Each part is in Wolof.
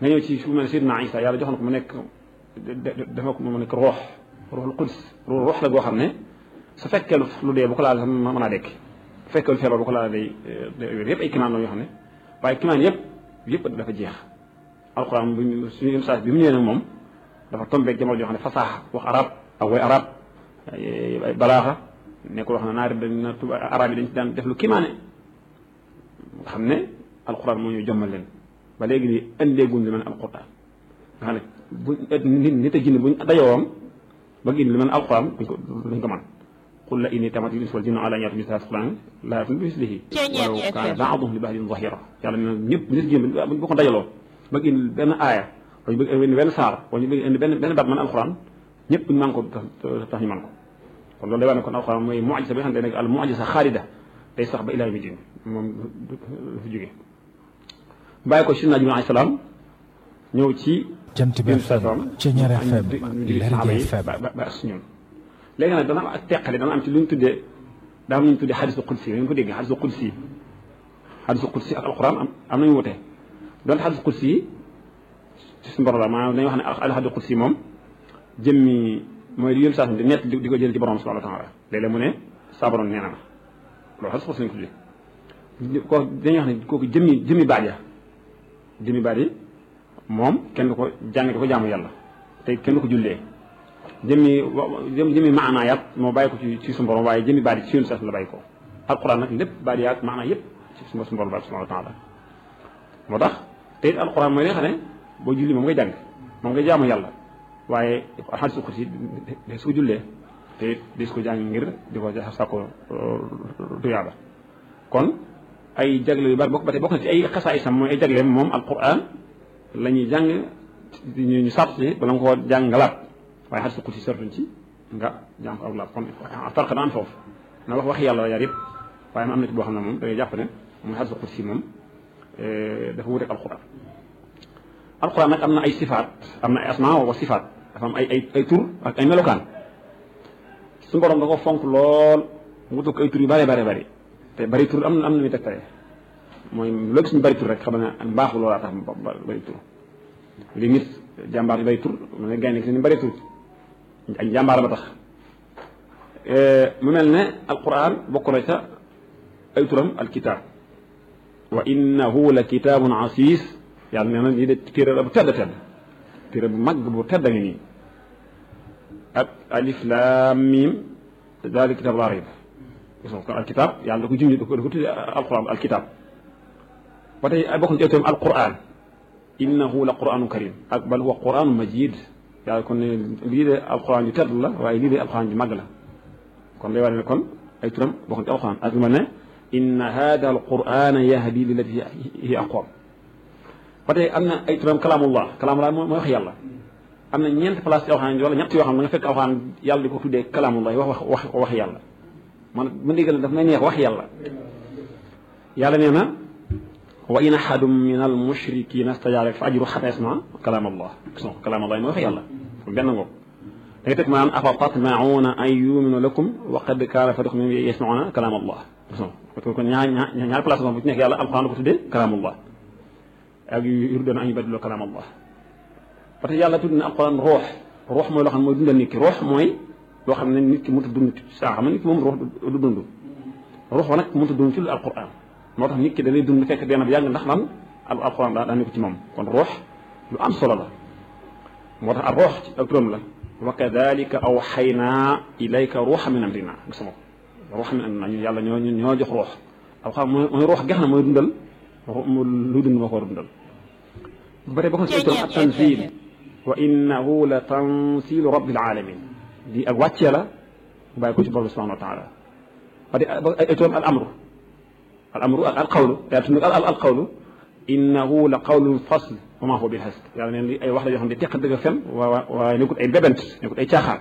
nga ñëw ci fu mel ne Seydina Isa yàlla joxoon ko mu nekk dafa ko mu nekk roox ruuxul quds roox la goo xam ne su fekkee lu dee bu ko laal sax mën naa dekk bu fekkee lu feebar bu ko laal day yëpp ay kimaan la yoo xam ne waaye kimaan yëpp yëpp dafa jeex alquran bu suñu message bi mu ñëwee nag moom dafa tombeeg jamono joo xam ne fasaaxa wax arab ak way arab ay balaaxa nekkul wax na naari dañ na tuba arab yi dañ ci daan def lu kimaane nga xam ne alquran moo ñu jommal leen ba léegi ni indeeguñ lu mel alquran nga xam ne bu nit nit a jinne buñ dajowoon ba indi lu mel alquran duñ ko duñ ko mën qul la inni tamat l ins wal jinnu ala an yatu misla alquran la yatun bi mislihi walaw kaana baaduhum li baadin zahira yàlla ne ñëpp nit jinne buñ ko dajaloo ba indi benn aaya wala ñu bëgg indi benn saar wala ñu bëgg indi benn benn baat man alquran ñëpp ñu man ko tax ñu man ko kon loolu day wax ne kon alquran mooy mucjisa bi nga xam ne nekk al mucjisa xaalida day sax ba ilaa yawmi din moom du fi jóge bàyyi ko sidna Jibril alayhi salaam ñëw ci jant bi FM Ceñeer FM Lergui FM ba ba ak ñun léegi nag dana am ak teqale dana am ci lu ñu tuddee daa am lu ñu tuddee xadisu qudsi ngeen ko déggee xadisu qudsi xadisu qudsi ak alquran am am nañu wute donte xadisu qudsi yi ci suñu borom la maanaam dañuy wax ne al xadisu qudsi moom jëmmi mooy li yëm saa di nett di ko jël ci borom subhanahu wa taala léeg-léeg mu ne saa borom nee na ma loolu xadisu qudsi lañ ko tuddee ko dañuy wax ne kooku jëmmi jëmmi baat ya jëmmi baat yi moom kenn du ko jàng di ko jaamu yàlla te kenn du ko jullee jëmmi jëmmi maanaa yaat moo bàyyi ko ci ci suñu borom waaye jëmmi baat yi ci yoonu sax la bàyyi ko alquran nag lépp baat yaat maanaa yëpp ci suñu borom subhanahu wa taala moo tax te it alquran mooy li nga xam ne boo julli moom ngay jàng moom ngay jaamu yàlla waaye xadis su xursi de su ko jullee te it di su ko jàng ngir di ko sàkko tuyaaba kon ay jagle yu bari bokk ba tey bokk na ci ay xasaa isam mooy ay jagleem moom alquran la ñuy jàng ñu sàrt ci bala nga koo jàng nga laab waaye xadis qudsi sartuñ ci nga jàng ko ak laab kon farq dana am foofu na wax wax yàlla yaar yëpp waaye am na ci boo xam ne moom da ngay jàpp ne moom xadis qudsi moom dafa wuteeg alquran alquran nag am na ay sifaat am na ay asma wa sifaat dafa am ay ay ay tur ak ay melokaan su borom da ko fonk lool mu tukk ay tur yu bëree bëri bëri te bëri tur am na am na muy tegtale mooy loo gis ñu bëri tur rek xam ne mbaaxu loolaa tax bëri tur li nit jàmbaar yi bëri tur mu ne gaynde gi ni bëri tur ay jàmbaar ba tax mu mel ne alquran bokk na ca ay turam alkitab wa innahu la kitabun asis yàlla nee na lii de téere la bu tedd tedd téere bu mag bu tedd ngi nii ak alif lam mim daal kitab laa rayb gis nga kon alkitab yàlla da ko junj da ko da ko tudde alquran alkitab ba tey bokk na ci itam alquran innahu la quranu karim ak bal huwa quranu majid yàlla kon ne lii de alquran ju tedd la waaye lii de alquran ju mag la kon day war ne kon ay turam bokk na ci alquran ak lu ma ne inna hada alqurana yahdi lillati hiya aqwam ba tey am na ay turam kalaamullah kalaamullah mooy wax yàlla am na ñeent place ci alxuraan wala ñett yoo xam ne nga fekk alxuraan yàlla di ko tuddee kalaamullah wax wax wax yàlla man ma dégg daf may neex wax yàlla yàlla nee na wa in ahadum min al mushrikina stajaaraka fa ajru xata yasma kalaamallah gis nga kalaamallah mooy wax yàlla benn ngoog da nga teg maanaam afa tatmauna an yuminu lakum wa qad kaana fariqun minhum yasmauna kalaamallah gis nga kon ñaar ñaar ñaar place bu ci nekk yàlla alxuraan da ko tuddee kalaamullah ak yuriduuna an yubaddilu kalaam allah parce que yàlla tudd na alquran ruux ruux mooy loo xam ne mooy dundal nit ki ruux mooy loo xam ne nit ki mënut a dund saa xam ne nit ki moom ruux du dund ruux ba nag mënut a dund ci lu alquran moo tax nit ki da lay dund fekk dee na ba yàgg ndax lan alquran daa daa nekk ci moom kon ruux lu am solo la moo tax ak ruux ci ak turam la wa kadalika awxaynaa ilayka ruuxa min amrina gis nga ko ruuxa min amrina ñu yàlla ñoo ñoo jox ruux alquran mooy ruux gex na mooy dundal lu dund moo ko war a dundal ba tey bokk na ci turam ak tanzil wa innahu la tanzilu rabbil alamin di ak wàccee la bàyyi ko ci borom subhanahu wa taala ba tey ay turam al amru al amru ak al qawlu yaa tudd al al qawlu innahu la qawlun fasl wa ma huwa bil hasd yàlla neen li ay wax la yoo xam ne teq dëgg fen waa waaye nekkut ay bébent nekkut ay caaxaan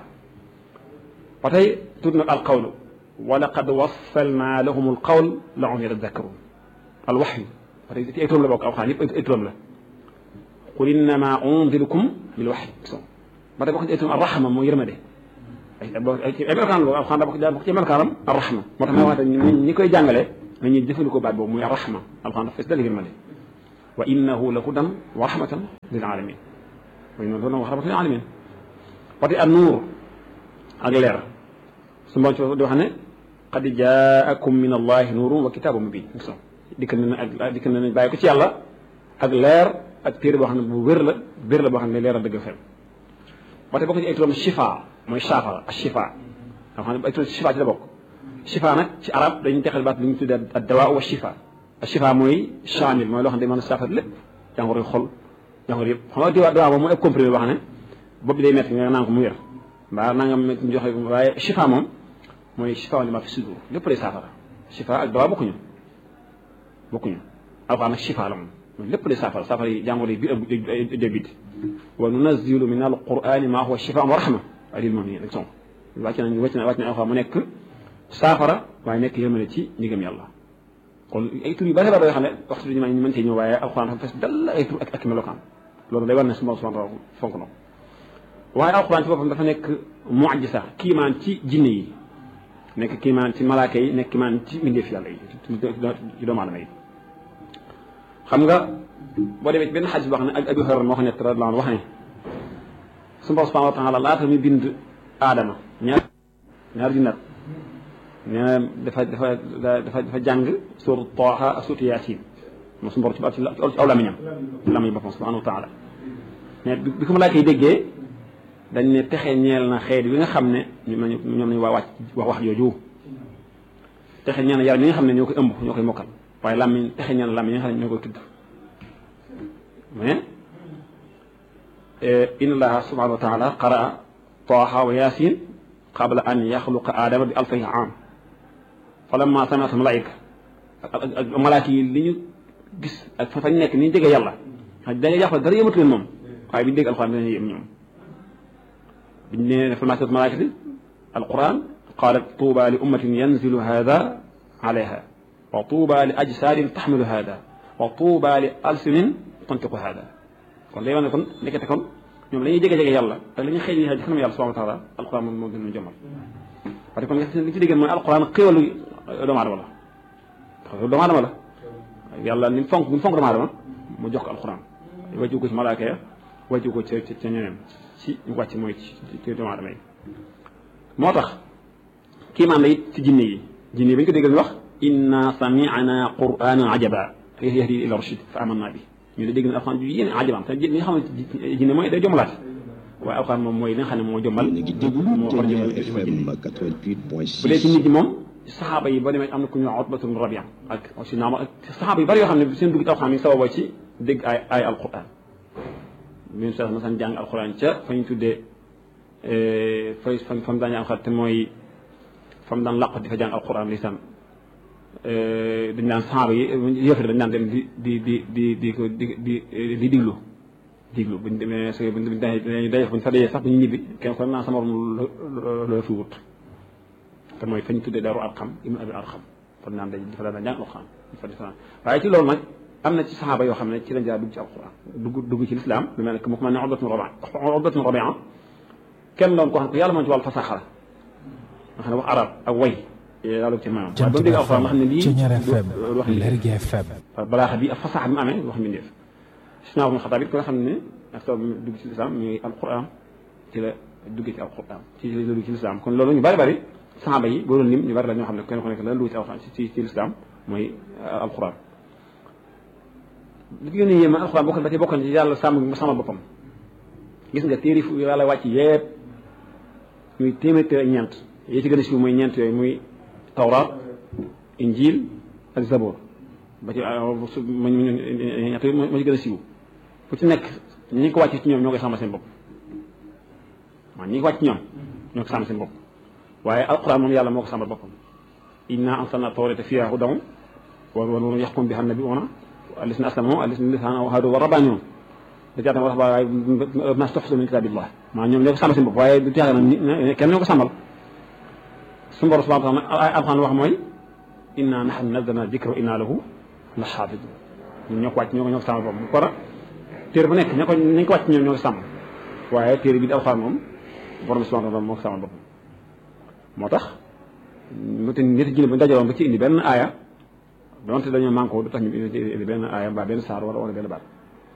ba tey tudd nag al qawlu wa laqad wassalna lahum al qawl la'allahum yatadhakkarun al waxyu ba tey ci ay turam la bokk alxuraan yëpp ay turam la qul innama unzirukum bil waxyi ba tey bokk ci ay turam arrahma moo yërmande ay ay melokaan boobu alxuraan daa bokk daa bokk ci melokaanam arrahma moo tax may wax ñi ñi koy jàngale nañuy jëfandikoo baat boobu muy arrahma alxuraan dafa fees dal yërmande wa innahu la hudan wa rahmatan lil alamin wa innahu la hudan wa rahmatan lil alamin wati an nuur ak leer su mboon ci di wax ne qad jaakum min allahi nuurun wa kitaabun mubin dikk na ak dikk na bàyyi ko ci yàlla ak leer ak téere boo xam ne bu wér la wér la boo xam ne leer a dëgg fen wate bokk ci ay turam shifa mooy saafara ak shifa nga xam ne ay turam shifa ci la bokk shifa nag ci arab dañuy texal baat li ñu tuddee ad dawaa wa shifa ak shifa mooy chamil mooy loo xam ne day mën a saafara lépp jàngoro xol jàngoro yëpp xam nga diwaa dawaa moom mooy ab comprimé boo xam ne bopp bi day métti nga naan ko mu wér mbaa naa nga métti ñu joxe waaye shifa moom mooy shifa li ma fi sudur lépp lay saafara shifa ak dawaa bokkuñu bokkuñu alxuraan nag shifa la moom lépp lay saafara saafara yi jàngoro yi biir ak débit wa nunazilu min alqurani ma huwa shifa wa rahma lil muminin rek son wàcc nañ wàcc na wàcc na alxuraan mu nekk saafara waaye nekk yërmande ci ñigam yàlla kon ay tur yu bari bari yoo xam ne waxtu bi ñu mën cee ñëw waaye alxuraan dafa fees dal ay tur ak ak melokaan loolu day war ne suma subhanahu fonk na waaye alxuraan ci boppam dafa nekk mu'jiza kiimaan ci jinne yi nekk kiimaan ci malaaka yi nekk kiimaan ci mbindeef yàlla yi ci doomu aadama yi xam nga boo demee ci benn xadis boo xam ne ak Abu Hurayra moo ko nekk radiyallahu anhu wax ne su borom subhanahu wa taala laata muy bind aadama ñaar ñaar junnat nee na dafa dafa dafa dafa jàng suuratu Taaha ak suuratu Yaasin moom su borom ci ci aw lamiñam lamiñ boppam subhanahu wa taala mais bi ko malaaka yi déggee dañ ne texe ñeel na xeet wi nga xam ne ñoom nañu waa wàcc wax wax jooju texe ñeel na yaram yi nga xam ne ñoo koy ëmb ñoo koy mokkal waaye làmmiñ texe ñeel na làmmiñ yi nga xam ne ñoo koy tudd mais inna allaha subhanahu wa taala qaraa taaha wa yasin qabla an yaxluqa aadama bi alfayi am fa lamma samiat malaika ak malaaka yi li ñu gis ak fa fañ nekk ni ñu jege yàlla da nga jàpp dara yëmatu leen moom waaye bi ñu dégg alquran dinañu yëm ñoom biñ ne fa masat malaikati alquran qalat tuuba li ummatin yanzilu hada alayha wa tuuba li ajsadin taxmilu hada wa tuuba li alsinin tantiqu hada kon lay wax ne kon nekkete kon ñoom la ñuy jege jege yàlla ak la ñuy xëy ci kanam yàlla subhanahu wa taala alquran moom moo gën a jëmal parce que kon li ci dégg mooy alquran xéwalu doomu aadama la xéwalu doomu aadama la yàlla ni fonk ni fonk doomu aadama mu jox ko alquran wàccu ko ci malaaka ya wàccu ko ca ca ñeneen ci ñu wàcc mooy ci doomu aadama yi moo tax kiimaan la it ci jinne yi jinne yi ba ñu ko déggal ñu wax inna sami'na qur'anan ajaba yahdi ila rushd fa amanna bi ñu ne dégg na alxuraan ju yéene ajabam te li nga xam ne jinne mooy day jombalaat waaye alxuraan moom mooy li nga xam ne moo jombal moo war jëmal bu dee ci nit ñi moom saxaaba yi ba demee am na ku ñu wax Utbatu bnu Rabi'a ak aussi naam ak saxaaba yu bari yoo xam ne seen dugg ci alxuraan mi sababoo ci dégg ay ay alxuraan min sa masan jàng alxuraan ca fa ñu tuddee fay fa fa mu daan jàng alxuraan te mooy fa mu daan làq di fa jàng alxuraan lisaan dañ naan saxaaba yi yëfër dañ naan dem di di di di di ko di di di diglu diglu buñ demee s buñ dañuy daje buñ fa dajee sax bu ñu ñibbi kenn ko naan sama morom loo fi wut te mooy fa ñu tuddee daru arxam ibnu abi arxam kon naan dañ dafa daan jàng alxuraan fa defa waaye ci loolu nag am na ci saxaaba yoo xam ne ci lañ jaar dugg ci alxuraan dugg dugg ci lislaam lu mel ne mu ko mel ne Utbatu Rabia Utbatu Rabia kenn doon ko xam ne yàlla moom ci wàllu fasaxa la nga xam ne wax arab ak way yàlla ci maanaam waaye ba mu dégg alxuraan nga xam ne lii wax Lergui FM balaaxa bi ak fasaxa bi mu amee wax mbindeef Usmaan ibn Xattaab it ko nga xam ne ak taw bi dugg ci lislaam muy alxuraan ci la duggee ci alxuraan ci la dugg ci lislaam kon loolu ñu bari bari saxaaba yi boo doon lim ñu bari la ñoo xam ne kenn ku nekk la dugg ci alxuraan ci ci lislaam mooy alxuraan li gën a yéeme alxuraan bokk da ci bokk ci yàlla sàmm sàmm boppam gis nga téere fu yàlla wàcc yépp muy téeméer téere ak ñeent yi ci gën a siiw mooy ñeent yooyu muy tawraat injil ak zabor ba ci ñett yi moo ci gën a siiw fu ci nekk ñi ko wàcc ci ñoom ñoo koy sàmm seen bopp waaw ñi ko wàcc ci ñoom ñoo ko sàmm seen bopp waaye alxuraan moom yàlla moo ko sàmmal boppam inna anzalna tawrata fiha hudan wa nuurun yaxkum biha nabiyuuna allasina aslamu allasina lisaana wa hadu wa rabbaaniyoon da caatam wax waaye ma stafsu min kitaabillah maa ñoom ñoo ko sàmmal seen bopp waaye du caaga nag kenn ñoo ko sàmmal suñu borom subhanahu wa taala alxuraan wax mooy inna nahnu nazzalna dikra wa inna lahu la xaafidun ñun ñoo ko wàcc ñoo ko ñoo ko sàmmal boppam kon téere bu nekk ña ko ña ko wàcc ñoom ñoo ko sàmm waaye téere bi di alxuraan moom borom subhanahu wa taala moo ko sàmmal boppam moo tax mu te ñetti jinne bu dajaloon ba ci indi benn aaya donte dañoo manqué du tax ñu indi benn aaya mbaa benn saar wala wala benn baat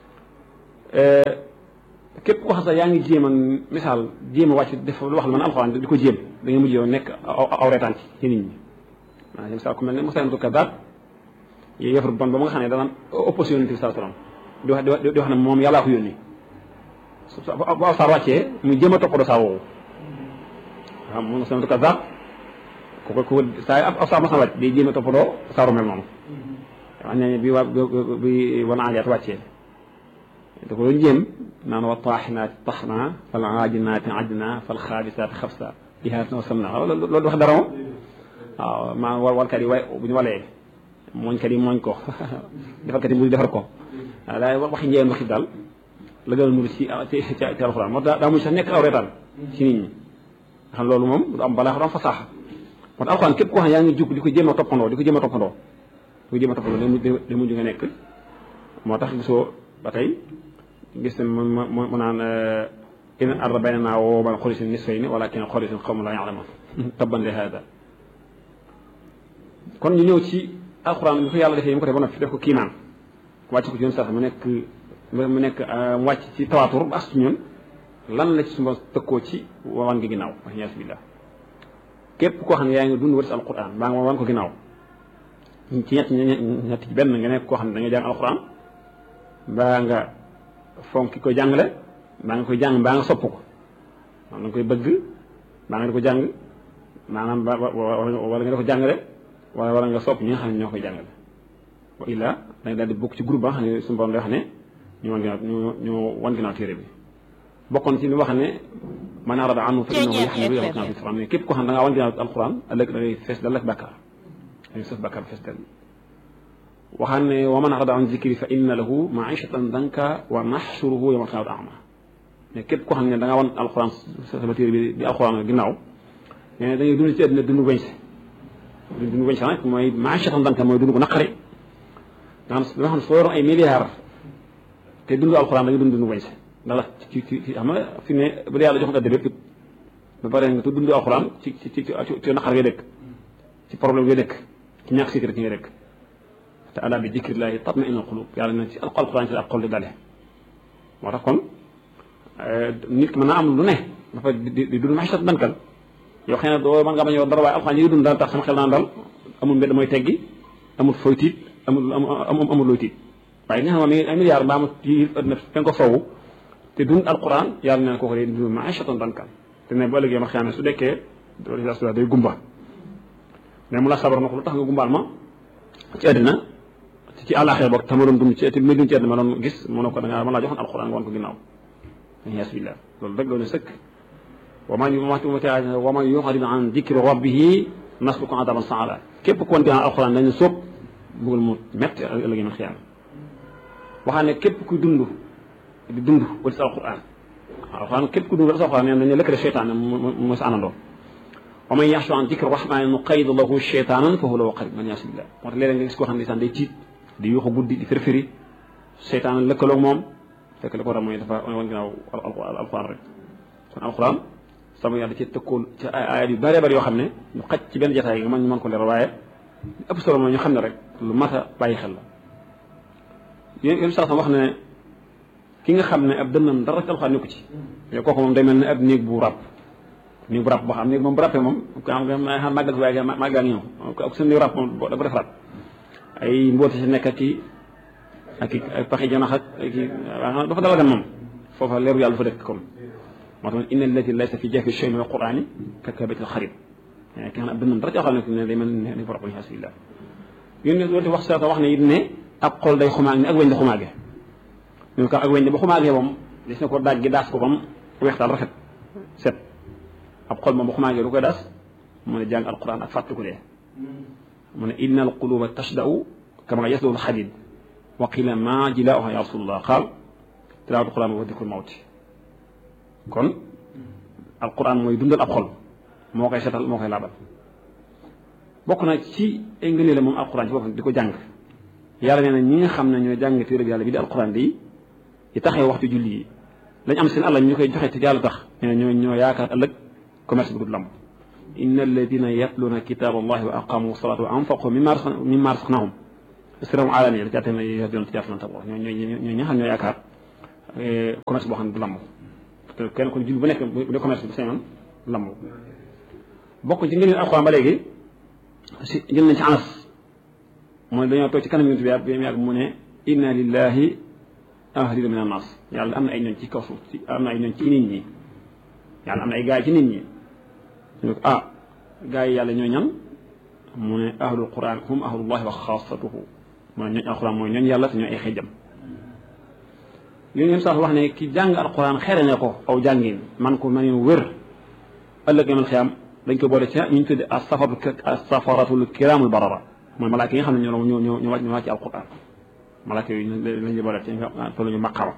képp ko xam sax yaa ngi jéem a misaal jéem a wàcc def lu wax la man alxuraan di ko jéem da nga mujj yow nekk aw reetaan ci nit ñi maanaam misaal ku mel ne Musaylamatul Kazzaab yëfar bon ba nga xam ne danaan opposition yonent bi sallallahu alayhi wasallam di wax di wax ne moom yàllaa ko yónni bu aw saar wàccee muy jéem a toppatoo saa woowu waaw moom Musaylamatul Kazzaab ku ko ku saa aw saar ma sa wàcc day jéem a toppatoo saaru mel noonu wax ne bi waa bi wan aajaat wàccee da ko doon jéem naan wa taaxinaati taxna fal aajinaati ajna fal xaabisaati xabsa ihaatan wa samna loolu wax dara moom waaw maa war warkat yi way bu ñu walee mooñkat yi mooñ ko defarkat yi mu defar ko waaw daay waxi njëyeen waxi daal la gën a nuru ci ci ci alxuraan moo tax daa mujj sax nekk aw reetaan ci nit ñi nga xam loolu moom du am balaa du am fasaaxa moo tax alxuraan képp koo xam yaa ngi jug di ko jéem a toppandoo di ko jéem a toppandoo di ko jéem a toppandoo da mujj nga nekk moo tax gisoo ba tey gis ne mu mu naan in arda baynanaa wa bayna xorisin nisfayni walakin xorisin qawmun laa ya'lamuun tabban li haada kon ñu ñëw ci alxuraan bi ko yàlla defee yi mu ko def ba noppi def ko kiimaan wàcc ko ci yoon sax mu nekk mu nekk mu wàcc ci tawaatur ba as ci ñun lan la ci suma tëkkoo ci wan gi ginnaaw wax ñaas billah képp koo xam ne yaa ngi dund wër si alxuraan baa nga wan ko ginnaaw ci ñett ñett ci benn nga nekk koo xam ne da nga jàng alxuraan baa nga fonk ki koy jàngale baa nga koy jàng baa nga sopp ko maanaam da nga koy bëgg baa nga di ko jàng maanaam ba wala nga di ko jàngale wala wala nga sopp ñi nga xam ne ñoo koy jàngale wa illa dañ daal di bokk ci groupe ba nga xam ne suñu borom day wax ne ñu wan ginnaaw ñu ñu wan ginnaaw téere bi bokkoon ci li wax ne man arada anhu fa innahu yaxmilu yawma al-qiyaamati isran mais képp koo xam ne da ngaa wan ginnaaw alquran ëllëg da ngay fees dal ak bàkkaar da ngay sëf bàkkaar fees dal waxaan ne wa man arada an zikri fa inna lahu maishatan danka wa naxsuruhu yawma al-qiyaamati a'ma mais képp koo xam ne da ngaa wan alquran sama téere bi di alquran ginnaaw nee na da ngay dund ci àddina dund weñ si dund weñ si nag mooy maishatan danka mooy dund ko naqari nga xam nga xam soo yoroon ay milliards te dund alquran da nga dund dund weñ si ndax ci ci ci xam nga fi ne bu dee yàlla jox nga dëgg bépp ba pare nga dund alquran ci ci ci ci naqar ngay dëkk ci problème ngay dëkk ci ñàkk sécurité ngay dëkk te ala bi dikrillahi tatma'innu qulub yàlla na ci alquran ci ak xol di dale moo tax kon nit ki mën naa am lu ne dafa di di dund maxisat dankal yow xëy na doo mën nga bañ a dara waaye alquran yi nga dund dana tax sama xel naan dal amul mbedd mooy teggi amul fooy tiit amul amul amul looy tiit waaye nga xam ne ay milliards mbaa mu ci ëdduna fen ko soowu te dund alquran yàlla ne kooku day dund maishatan dankan te ne bu ëllëgee ma xam ne su dekkee doolu day gumba mais mu la sabar na ko lu tax nga gumbaal ma ci àddina ci àllaaxira boog tama doon dund ci te may dund ci àddina ma doon gis mu ne ko da ngaa mën laa joxoon alquran nga wan ko ginnaaw yaas billah loolu rek doon sëkk wa man wa man yu'rid an dikri rabbihi nasluku adaban saala képp ku wan ginnaaw alquran dañu sóob bëggal mu métti ëllëgee ma xiyaam waxaa ne képp kuy dund di dund wala si alquran alquran képp ku dund wala si alquran nee nañu lëkkale cheytaan mooy sa àndandoo wa man yaxshu an dikri rahmani nuqayyid lahu cheytaanan fa huwa lahu qarin man yaasi billah moo tax léeg-léeg nga gis koo xam ne sax day tiit di yuuxu guddi di firfiri cheytaan lëkkaloog moom fekk li ko war a mooy dafa wan ginnaaw alquran rek kon alquran sama yàlla ci tëkkool ci ay ayat yu bëree bëri yoo xam ne ñu xaj ci benn jataay nga mën ñu mën ko leer waaye ëpp solo mooy ñu xam ne rek lu mat a bàyyi xel la yéen yéen saa wax ne ki nga xam ne ab dënnam dara ci alxuraan nekku ci yow kooku moom day mel ne ab néeg bu ràpp néeg bu ràpp boo xam néeg moom bu ràppee moom xam nga xam màggal waaye màggal ngi ñëw ak seen néeg ràpp moom dafa def ràpp ay mbooti si nekk ak i ak i ay paxi janax ak i dafa dala gan moom foofa leeru yàlla dafa dëkk comme moo tax inna allati laysa fi jawfi shay'in min alqurani kakabatil xarib ki nga xam ne ab dënnam dara ci alxuraan ne day mel ne bu ràpp alhamdulilah yéen loolu wax sa wax ne it ne ab xol day xumaag ni ak weñ di xumaage ñu ko ak weñ di ba xumaagee moom gis na ko daaj gi daas ko bam weextaal rafet set ab xol moom ba xumaagee lu koy daas mu ne jàng alquran ak fàttu ko dee mu ne inna alquluba tashda'u kama yasda'u alxadid wa qila ma jilaa'uha ya rasulullah qaal tilaawatu alquran wa dikrul mawti kon alquran mooy dundal ab xol moo koy setal moo koy laabal bokk na ci ay ngëneel moom alquran ci boppam di ko jàng yàlla nee na ñi nga xam ne ñooy jàng téere bi yàlla bi di alquran di yi taxee waxtu julli yi lañ am seen àll ñu koy joxe te yàlla tax nee na ñoo ñoo yaakaar ëllëg commerce bi du lamb inna alladina yatluuna kitaaba allahi wa aqamu salata wa anfaqu mimma razaqnahum siram alani la caatam yoon tijaaratan tabuur ñoo ñoo ñoo ña xam ñoo yaakaar commerce boo xam ne du lamb te kenn ko jul bu nekk bu dee commerce bi seen lamb bokk ci ngeen alxuraan ba léegi si jël nañ ci anas mooy dañoo toog ci kanam yonent bi yàgg yàgg mu ne inna lillahi ahlina min annas yàlla am na ay ñoon ci kaw suuf ci am na ay ñoon ci nit ñi yàlla am na ay gaay ci nit ñi ñu ne ko ah gaay yi yàlla ñoo ñan mu ne ahlul quran hum ahlullahi wa xaasatuhu mooy ñooñ alquran mooy ñooñ yàlla te ñooy ay xëjjam li ngeen sax wax ne ki jàng alquran xere ne ko aw jàngin man ko man wér ëllëg yamal xiyaam dañ ko boole ca ñu ñu tudde asafatu asafaratul kiramul barara mooy malaaka yi nga xam ne ñoo ñoo ñoo ñoo wàcc ñoo wàcc alquran malaaka yooyu lañ boole ci nga fa la ñu maqama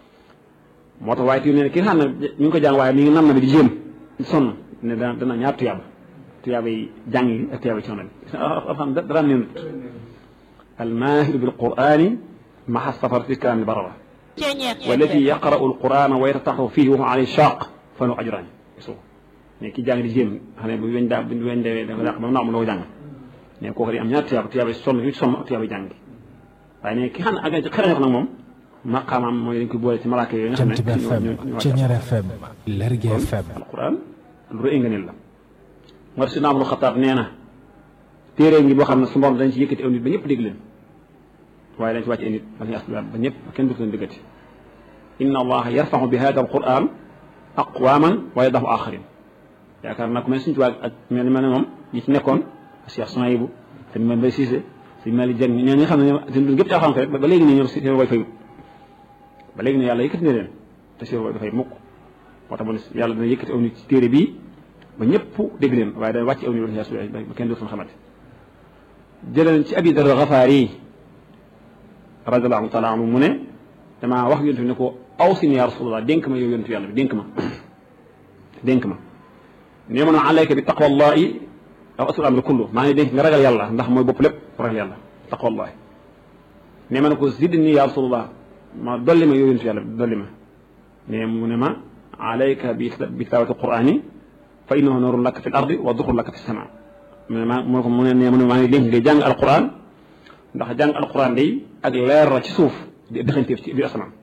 moo tax waaye ti ne ki nga xam ne ñu ngi ko jàng waaye mi ngi nam na bi di jéem sonn ne dana dana ñaar tuyaaba tuyaaba yi jàng yi ak tuyaaba yi coono bi alxam dara neen almaahiru bil qurani maxa safarati kiramil barara والذي يقرأ القرآن ويتطهر فيه وهو عليه شاق فله أجران mais ki jàng di jéem xam ne bu weñ daa bu weñ dee da nga dàq ba mu loo jàng mais kooku di am ñaar tuyaaba tuyaaba sonn yu sonn ak tuyaaba jàng waaye ne ki xam ne ak xëy na nag moom maqaamaam mooy dañ koy boole ci malaaka yooyu nga xam ne FM Ceñeer FM Lergui FM alquran lu rëy nga nil la moo tax si naamul xataab nee na téere ngi boo xam ne su mborom dañ ci yëkkati aw nit ba ñëpp dégg leen waaye dañ ci wàcc ay nit ba ñu asbiwaat ba ñëpp kenn du leen déggati inna allaha yarfaxu bi hada alquran aqwaman wa yadaxu axarin yaakaar naa ko mel suñu tubaab ak mel ni mel ne moom ñi ci nekkoon Cheikh Souhaïbou sëñ Mame Mbaye Cissé sëñ Malick Dieng ñoo ñi xam ne ñoom seen dund gépp ci alxam rek ba léegi ne ñoom seen way fayut ba léegi ne yàlla yëkkati na leen te seen way dafay mukk moo tax ma ne yàlla dana yëkkati aw nit ci téere bii ba ñëpp dégg leen waaye dana wàcc aw nit ba kenn dootul xamante jëleen ci abi dar Gafaari radiallahu taala anhu mu ne damaa wax yonent bi ne ko aw si ni yaa rasulallah dénk ma yow yonent yàlla bi dénk ma dénk ma nee ma ne alayka bi taqwallahi aw asul amri kullu maa ngi dénk nga ragal yàlla ndax mooy bopp lépp ragal yàlla taqwallahi nee ma ne ko zidni yaa rasulallah ma dolli ma yow yonent yàlla bi dolli ma ne mu ne ma alayka bi bi tilaawati qurani fa innahu nuurun laka fi l ardi wa duxrun laka fi sama mu ne ma mu ne ko mu ne nee ma ne maa ngi dénk ngay jàng alquran ndax jàng alquran day ak leer la ci suuf di dëxanteef ci biir asamaan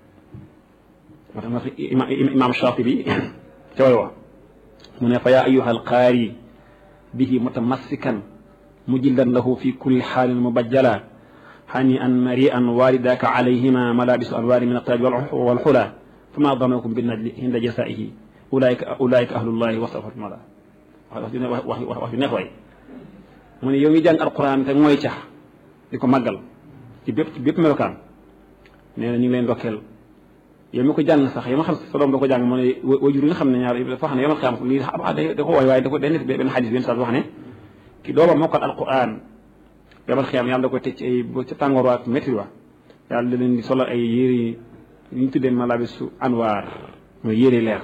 moo tax ma imaam Shaatibi ca way wax mu ne fa yaa ayuha alqaari bihi mutamassikan mujildan lahu fi kulli xaalin mubajjala hani an mari an walidaka alayhima malabisu anwaari min altaaj walxula fama damakum binnajli inda jasaihi ulaika ulaika ahlullahi wasafatu mala wax wax wax ju neex waay mu ne yow mi jàng alquran te mooy cax di ko màggal ci bépp ci bépp melokaan nee na ñu ngi leen ndokkeel yow mi ko jàng sax yow ma xam sa doom da ko jàng mu ne wajur yi nga xam ne ñaar dafa wax ne yow ma xam lii da ko waay waaye da ko day nekk benn xadis benn saa wax ne ki dooma mokkal alquran yomal xiyam yàlla da koy teg ci ay ca tàngoor waa métti wa yàlla da leen di solo ay yére yi ñu tuddee malabisu anwaar mooy yére leer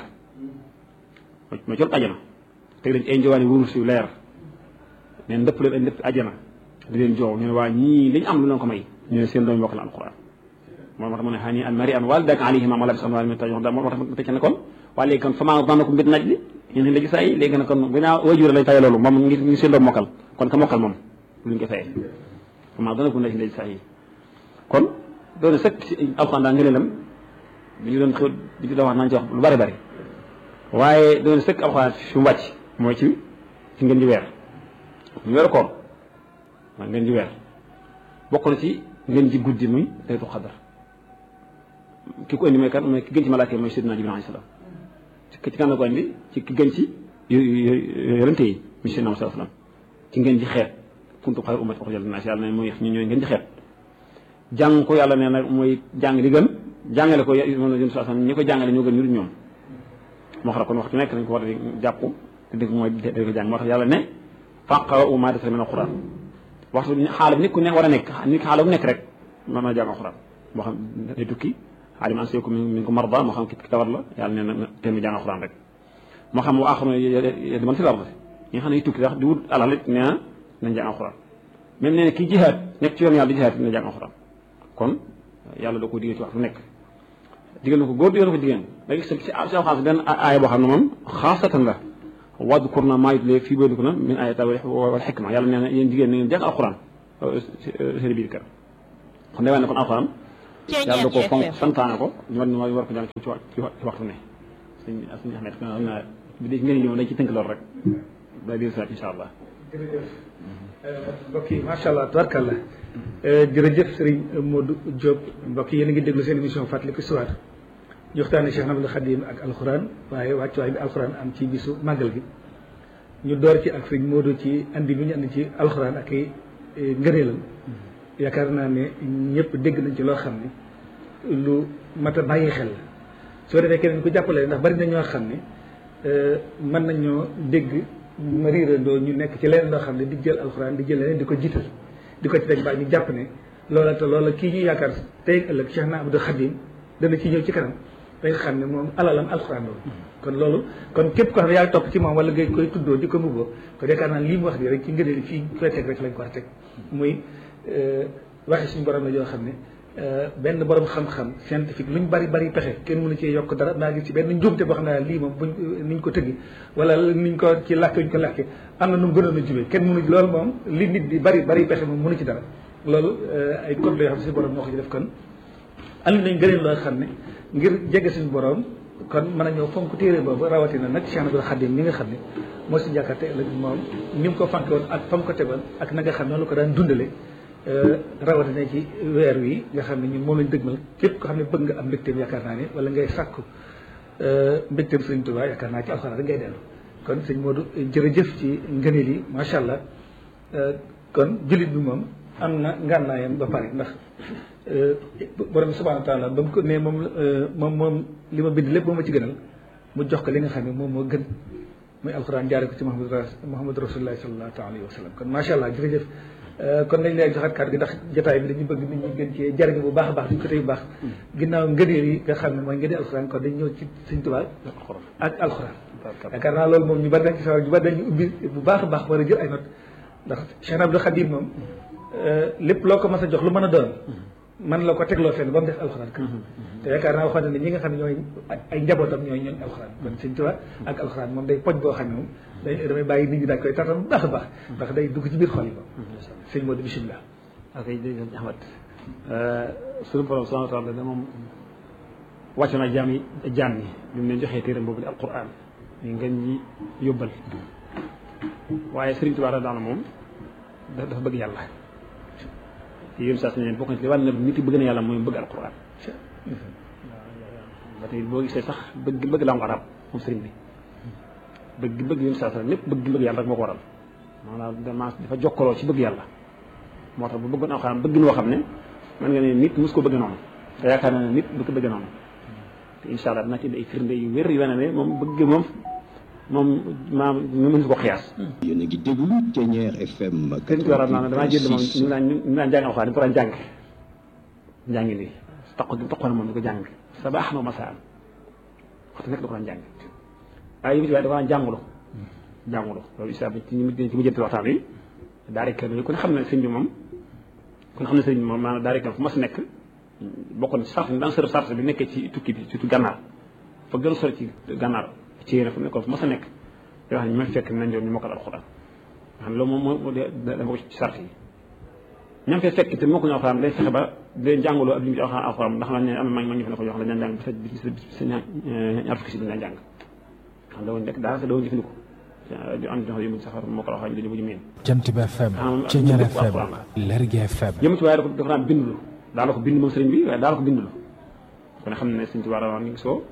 ma col ajana teg leen ci ay njowaani wurus yu leer neen ndëpp leen ay ndëpp ajana di leen joow ñu ne waa ñii li ñu am lu leen ko may ñu ne seen doom mokkal alquran moo tax mu ne xani an mari an walidaka alayhima malabis anwaar min taj moo tax mu tecc ne kon waa léegi kon fama dana ko mbir naj li ñun la gis ay léegi nag kon bu naa wajur lañ fay loolu moom ngi ngi seen doom mokkal kon ka mokkal moom luñ ko fayee fama dana ko naj la gis ay kon doon sëkk si alquran daa ngëneelam bi ñu doon xew bi ñu doon wax nañ ci wax lu bari bari waaye doon sëkk alquran fi mu wàcc mooy ci ci ngeen ji weer ñu weeru koor waaw ngeen ji weer bokk na ci ngeen ji guddi muy laylatul xadar ki ko indi mooy kan mooy ki gën ci malaaka yi mooy Seydina Jibril alayhi salaam ci ci kan la ko indi ci ki gën ci yonente yi muy Seydina Muhammad salaam ci ngeen ji xeet kuntum xayra ummatin uxrijat linnaas yàlla ne mooy ñu ñooy ngeen ji xeet jàng ko yàlla nee na mooy jàng li gën jàngale ko moom la jëm saa ñi ko jàngale ñoo gën ñu dul ñoom moo xam kon waxtu nekk nañ ko war a jàpp te dëgg mooy da ko jàng moo tax yàlla ne faqra'u maa tayassara mina al-Qur'an waxtu xaala bi nit ku ne war a nekk nit ki xaala bu nekk rek mën naa jàng alxuraan moo xam day tukki xaalim an seeku mi ngi ko marda moo xam ki tawat la yàlla nee na te mu jàng alxuraan rek moo xam wa axaru di man fi lardi ñi nga xam ne tukki sax di wut alal it nee na nañ jàng alxuraan même nee na kii jihaad nekk ci yoon yàlla di jihaad na jàng alxuraan kon yàlla da ko digal ci waxtu nekk digal na ko góor digal na ko jigéen da gis ci alxuraan benn aaya boo xam ne moom xaasatan la wadkurna maa yutlee fii buyutikunna min ayaati wal xikma yàlla nee na yéen jigéen na ngeen jàng alxuraan seen biir kër kon day wane ne kon alxuraan yàlla da ko fonk santaane ko ñu war ñu war ko jàng ci ci waxtu ne suñ suñu Ahmed xam naa bi di ngeen ñëw dañ ci tënk loolu rek ba biir saat insha allah jërëjëf mbokk yi macha allah tubarkalla jërëjëf Serigne Modou Diop mbokk yi yéen a ngi déglu seen émission fàttaliku histoire ñu waxtaane Cheikh Ahmadou Khadim ak alxuraan waaye wàccuwaay bi alxuraan am ci bisu màggal gi ñu door ci ak Serigne Modou ci andi bi ñu andi ci alxuraan ak ay ngëneelam yaakaar naa ne ñëpp dégg nañ ci loo xam ne lu mat a bàyyi xel la soo defee keneen ku jàppale ndax bari na ñoo xam ne mën nañoo dégg ma riirandoo ñu nekk ci leneen loo xam ne di jël alxuraan di jël leneen di ko jiital di ko ci teg baa ñu jàpp ne loola te loola kii ñu yaakaar tey ëllëg Cheikh na Abdou Khadim dana ci ñëw ci kanam da nga xam ne moom alalam alxuraan loolu kon loolu kon képp ko xam ne yaa topp ci moom wala ngay koy tuddoo di ko mbubboo kon yaakaar naa lii mu wax di rek ci ngëneel fii koy teg rek lañ ko war a teg muy waxe suñu borom la yoo xam ne benn borom xam-xam scientifique luñ bari bari pexe kenn mënu ci yokk dara maa ngi ci benn njuumte boo xam ne lii moom buñ niñ ko tëggi wala niñ ko ci làkk ñu ko làkke am na nu mu gënoon a jubee kenn mënu loolu moom li nit di bari bari pexe moom mënu ci dara loolu ay code la yoo xam ne suñu borom moo ko ci def kon andi nañ gëneen loo xam ne ngir jege suñu borom kon mën a ñëw fonk téere boobu rawatina nag Cheikh Ahmadou Khadim mi nga xam ne moo si jàkkate ëllëg moom ni mu ko fanke woon ak fa mu ko tegoon ak na nga xam noonu la ko daan dundale rawatina ci weer wi nga xam ne ñun moom lañ dëgmal képp ko xam ne bëgg nga am mbégteem yaakaar naa ne wala ngay sàkku mbégteem sëñ Tuubaa yaakaar naa ci alxuraan rek ngay dellu kon sëñ Modou jërëjëf ci ngëneel yi macha allah kon jullit bi moom am na ngànnaayam ba pare ndax borom bi subhaanahu wa taala ba mu ko ne moom moom moom li ma bind lépp moo ma ci gënal mu jox ko li nga xam ne moom moo gën muy alxuraan jaare ko ci Muhammad Muhammad rasulullahi sallallahu alayhi wa sallam kon macha allah jërëjëf kon nañ lay joxaat kàddu gi ndax jotaay bi dañu bëgg nit ñi gën cee jariñu bu baax a baax duñ ko tey bu baax ginnaaw ngëneel yi nga xam ne mooy ngëneel alxuraan kon dañ ñëw ci Sëñ Tuubaa ak alxuraan yaakaar naa loolu moom ñu bari dañ ci sawar ñu bari dañu ubbi bu baax a baax war a jël ay note ndax Cheikh Abdou Khadim moom lépp loo ko mas a jox lu mën a doon man la ko tegloo fenn ba mu def alxuraan ka te yaakaar naa waxoon ne ñi nga xam ne ñooy ay njabootam ñooy ñooñ alxuraan kon Sëñ Tuubaa ak alxuraan moom day poj boo xam ne moom day damay bàyyi nit ñi daal koy tartam bu baax a baax ndax day dugg ci biir xol yi moom sëñ Modou bisimilah ok jërëjëf Ahmad suñu borom subhanahu wa taala da moom wàcc na jaam yi jaam yi bi mu leen joxee téeram boobu di alquran ñu ngeen ñi yóbbal waaye Sëriñ Tuubaa daal moom dafa bëgg yàlla yéen saa su ne bokk na ci li wàll na nit yi bëgg na yàlla mooy bëgg alquran ba tey boo gisee sax bëgg bëgg langue arab moom sëriñ bi bëgg bëgg yéen saa su ne lépp bëgg bëgg yàlla rek moo ko waral maanaam dama dafa jokkaloo ci bëgg yàlla moo tax bu bëggoon alxuraan bëgg noo xam ne man nga ne nit mus ko bëgg noonu te yaakaar na ne nit du ko bëgg noonu te incha allah dina ci indi ay firnde yu wér yu wane ne moom bëgg moom moom maam ñu mën ko xiyaas. yéen a ngi déglu Thiéniere FM. sëñ bi waral naa damaa jël moom ñu naan ñu naan jàng alxuraan di ko daan jàng njàngi nii taxaw gi taxaw na moom di ko jàng sa baax na masaan waxtu nekk da ko daan jàng waaye yi waaye da ko daan jàngulu jàngulu loolu isa ci ñu ci mujjante waxtaan wi daara kër ku ne xam ne sëñ bi moom ku ne xam ne sëñ bi moom maanaam daara kër fu mas nekk bokkoon na sart daan sër sart bi nekkee ci tukki bi surtout gànnaar fa gën a sori ci gànnaar ci yéen fu nekkoon fu mas a nekk yoo xam ne ñu may fekk nañ doon ñu mokkal alxuraan nga xam ne loolu moom moo dama ko ci sart yi ñam fee fekk te moo ko ñu alxuraan day fexe ba day jàngaloo ak li mu ci alxuraan ndax man ne am na mag ñu fi ne ko yoo xam ne dañ jàng sa ñaar fukki si dañ jàng xam dawuñ nekk daanaka dawuñ jëfandikoo di am ñoo xam ne sax moo ko wax dañu mujj miin. Jant bi FM. Thiéniere FM. Lergui FM. yëmu ci waaye dafa dafa daan bindulu daal la ko bind moom sëriñ bi waaye daal la ko bindulu kon xam ne sëriñ Tuubaa rawoon ngi soo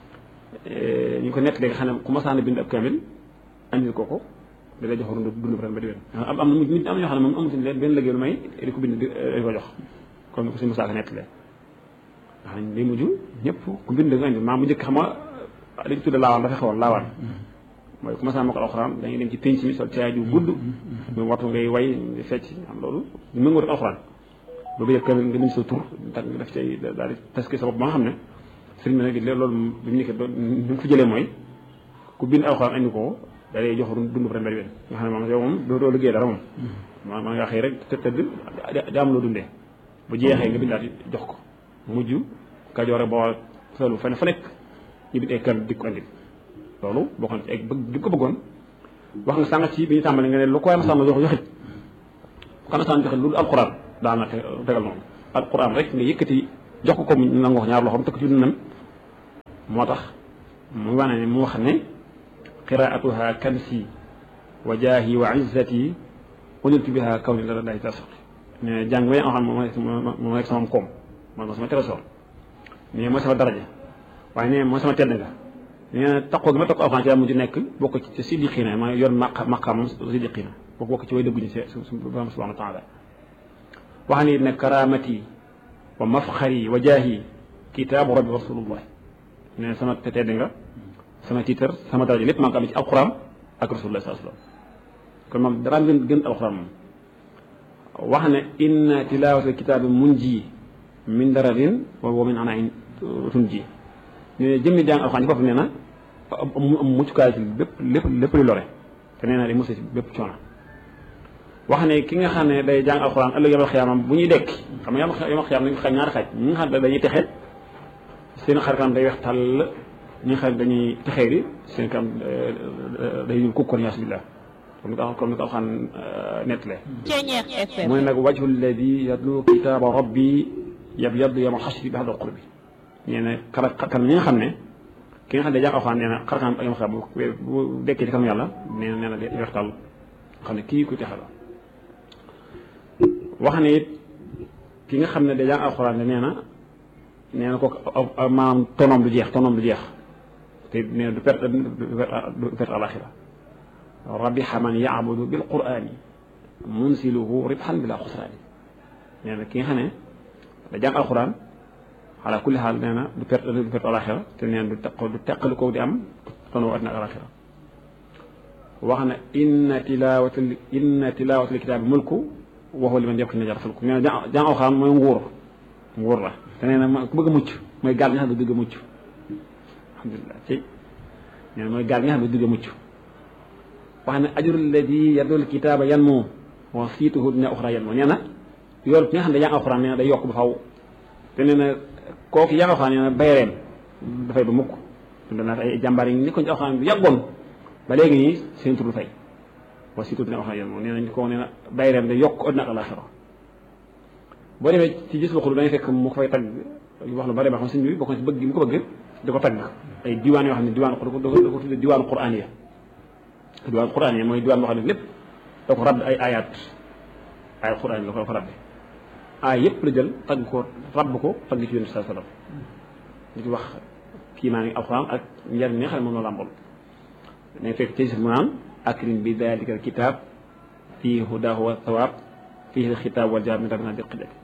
ñu ko nekk léegi xam ne ku masaan bind ab kamil andil ko ko da lay jox dund dund ren ba di wér am am na nit am na ñoo xam ne moom amutuñ leen benn liggéey lu may di ko bind di ko jox comme ni ko suñu musaaka nekk lee wax nañ day mujj ñëpp ku bind nga indi maa mu njëkk xam nga li ñu tudde laawaan dafa xewoon laawaan mooy commencé naa ma ko alxuraan dañuy dem ci pénc mi sol caay ju gudd muy waxtu ngay way di fecc am loolu ñu mëngoo rek alxuraan boobu yëg kamil nga bind sa tur tak nga def cay daal di taske sa bopp ba nga xam ne sëriñ bi nag loolu bi mu nekkee ñu ngi ko jëlee mooy ku bind alxuraan andi ko da lay jox dund ren bari nga xam ne moom yow moom doo doo liggéey dara moom ma man nga xëy rek të tëdd di am loo dundee bu jeexee nga bindaat jox ko mujj kajoore boo solu fa ne fa nekk ñu bind ay kër di ko andi loolu bokk na ci ay bëgg gi ko bëggoon wax nga sànq ci bi ñu tàmbali nga ne lu ko waaye ma sàmm jox joxit kana saan joxe loolu alquran daana tegal noonu alquran rek nga yëkkati jox ko ko mu nangu wax ñaar loxoom tëkk ci dundam moo tax mu wane ne mu wax ne qiraatuha kansi wa jaahi wa izzati uniltu biha kaw ni la day tasor ne jàng ba xam moom moom rek sama koom moom sama trésor ne mooy sama daraja waaye ne mooy sama tedd nga nee na taqoo gi ma taqoo alxuraan ci mujj nekk bokk ci siddiqiina ma yor maq maqaamam siddiqiina bokk bokk ci way dëgguñu si su borom subhanahu wa taala wax ni ne karamati wa mafxari wa jaahi kitaabu rabbi rasulullah ne sama tedd nga sama tiitar sama daraja lépp maa ngi ko amee ci alquran ak rasulullah sallallahu alayhi wasallam kon moom dara gën gën alquran moom wax ne inna tilawata kitaabi munji min dararin wa min anain tunji ne jëmmi jàng alxuraan ci boppam nee na am muccukaay ci lépp lépp lépp lu lore te nee na day musa ci bépp coono wax ne ki nga xam ne day jàng alxuraan ëllëg yomal xiyaamam bu ñuy dekk xam nga yomal xiyaam dañu ko xaaj ñaari xaaj ñi nga xam ne dañuy texe seen xar kanam day weex tàll ñi nga xam ne dañuy texee di seen kanam day ñuul kukkoon yaas billah comme ni ko comme ni ko alxuraan nettalee mu ne nag wajhu alladi yatlu kitaaba rabbi yabyaddu yawma xasri bi hadal qurbi nee na xar xarkanam ñi nga xam ne ki nga xam ne day jàng alxuraan nee na xarkanam ak yom xam bu dekkee ci kanam yàlla nee na nee na day weextal xam ne kii ku texe la wax ne it ki nga xam ne day jàng alxuraan nee na nee na kooku maanaam tonoom du jeex tonoom du jeex te nee na du perte du perte alaxira rabixa man yaabudu bil qurani munsiluhu ribxan bila xusraani nee na ki nga xam ne day jàng alxuraan ala kulli xaal nee na du perte du perte alaxira te nee na du teq du teqali ko di am tono àddina ak alaxira wax na inna tilawata inna tilawata kitaabi mulku waxu li man yëpp na jar fulku nee na jàng alxuraan mooy nguur nguur la te nee na ku bëgg a mucc mooy gaal nga xam ne bëgg a mucc alhamdulilah ci nee na mooy gaal nga xam ne bëgg a mucc wax ne ajrul ladi yadul kitaaba yan moo wa siituhu dina uxra yan moo nee na yoolu ki nga xam ne jàng alxuraan nee na day yokk ba faw te nee na kooku jàng alxuraan nee na bayreem dafay ba mukk dund naa ay jàmbaar yi nekkoon ci alxuraan bu yàggoon ba léegi nii seen tur du fay wa surtout dina wax na yéen moom nee nañ ko nee na bayreem da yokk àddina ak alaxira boo demee ci gis waxulu da ngay fekk mu ko fay tagg wax lu bari ba xam sëñ bi bokk na ci bëgg gi mu ko bëgg di ko tagg ay diwaan yoo xam ne diwaan da ko da ko tudde diwaanu quraan ya diwaan quraan ya mooy diwaan boo xam ne lépp da ko radd ay ayat ay quraan la ko fa rabbi ay yëpp la jël tagg ko rabb ko tagg ci yonent saa sallam di ci wax kii maa ngi alxuraan ak njariñ mi nga xam ne moom la làmbool dañ fekk ci mu naan akrim bi dalika alkitab fii hudahu wa thawab fii alxitab wal jawaab min rabbina bil qidati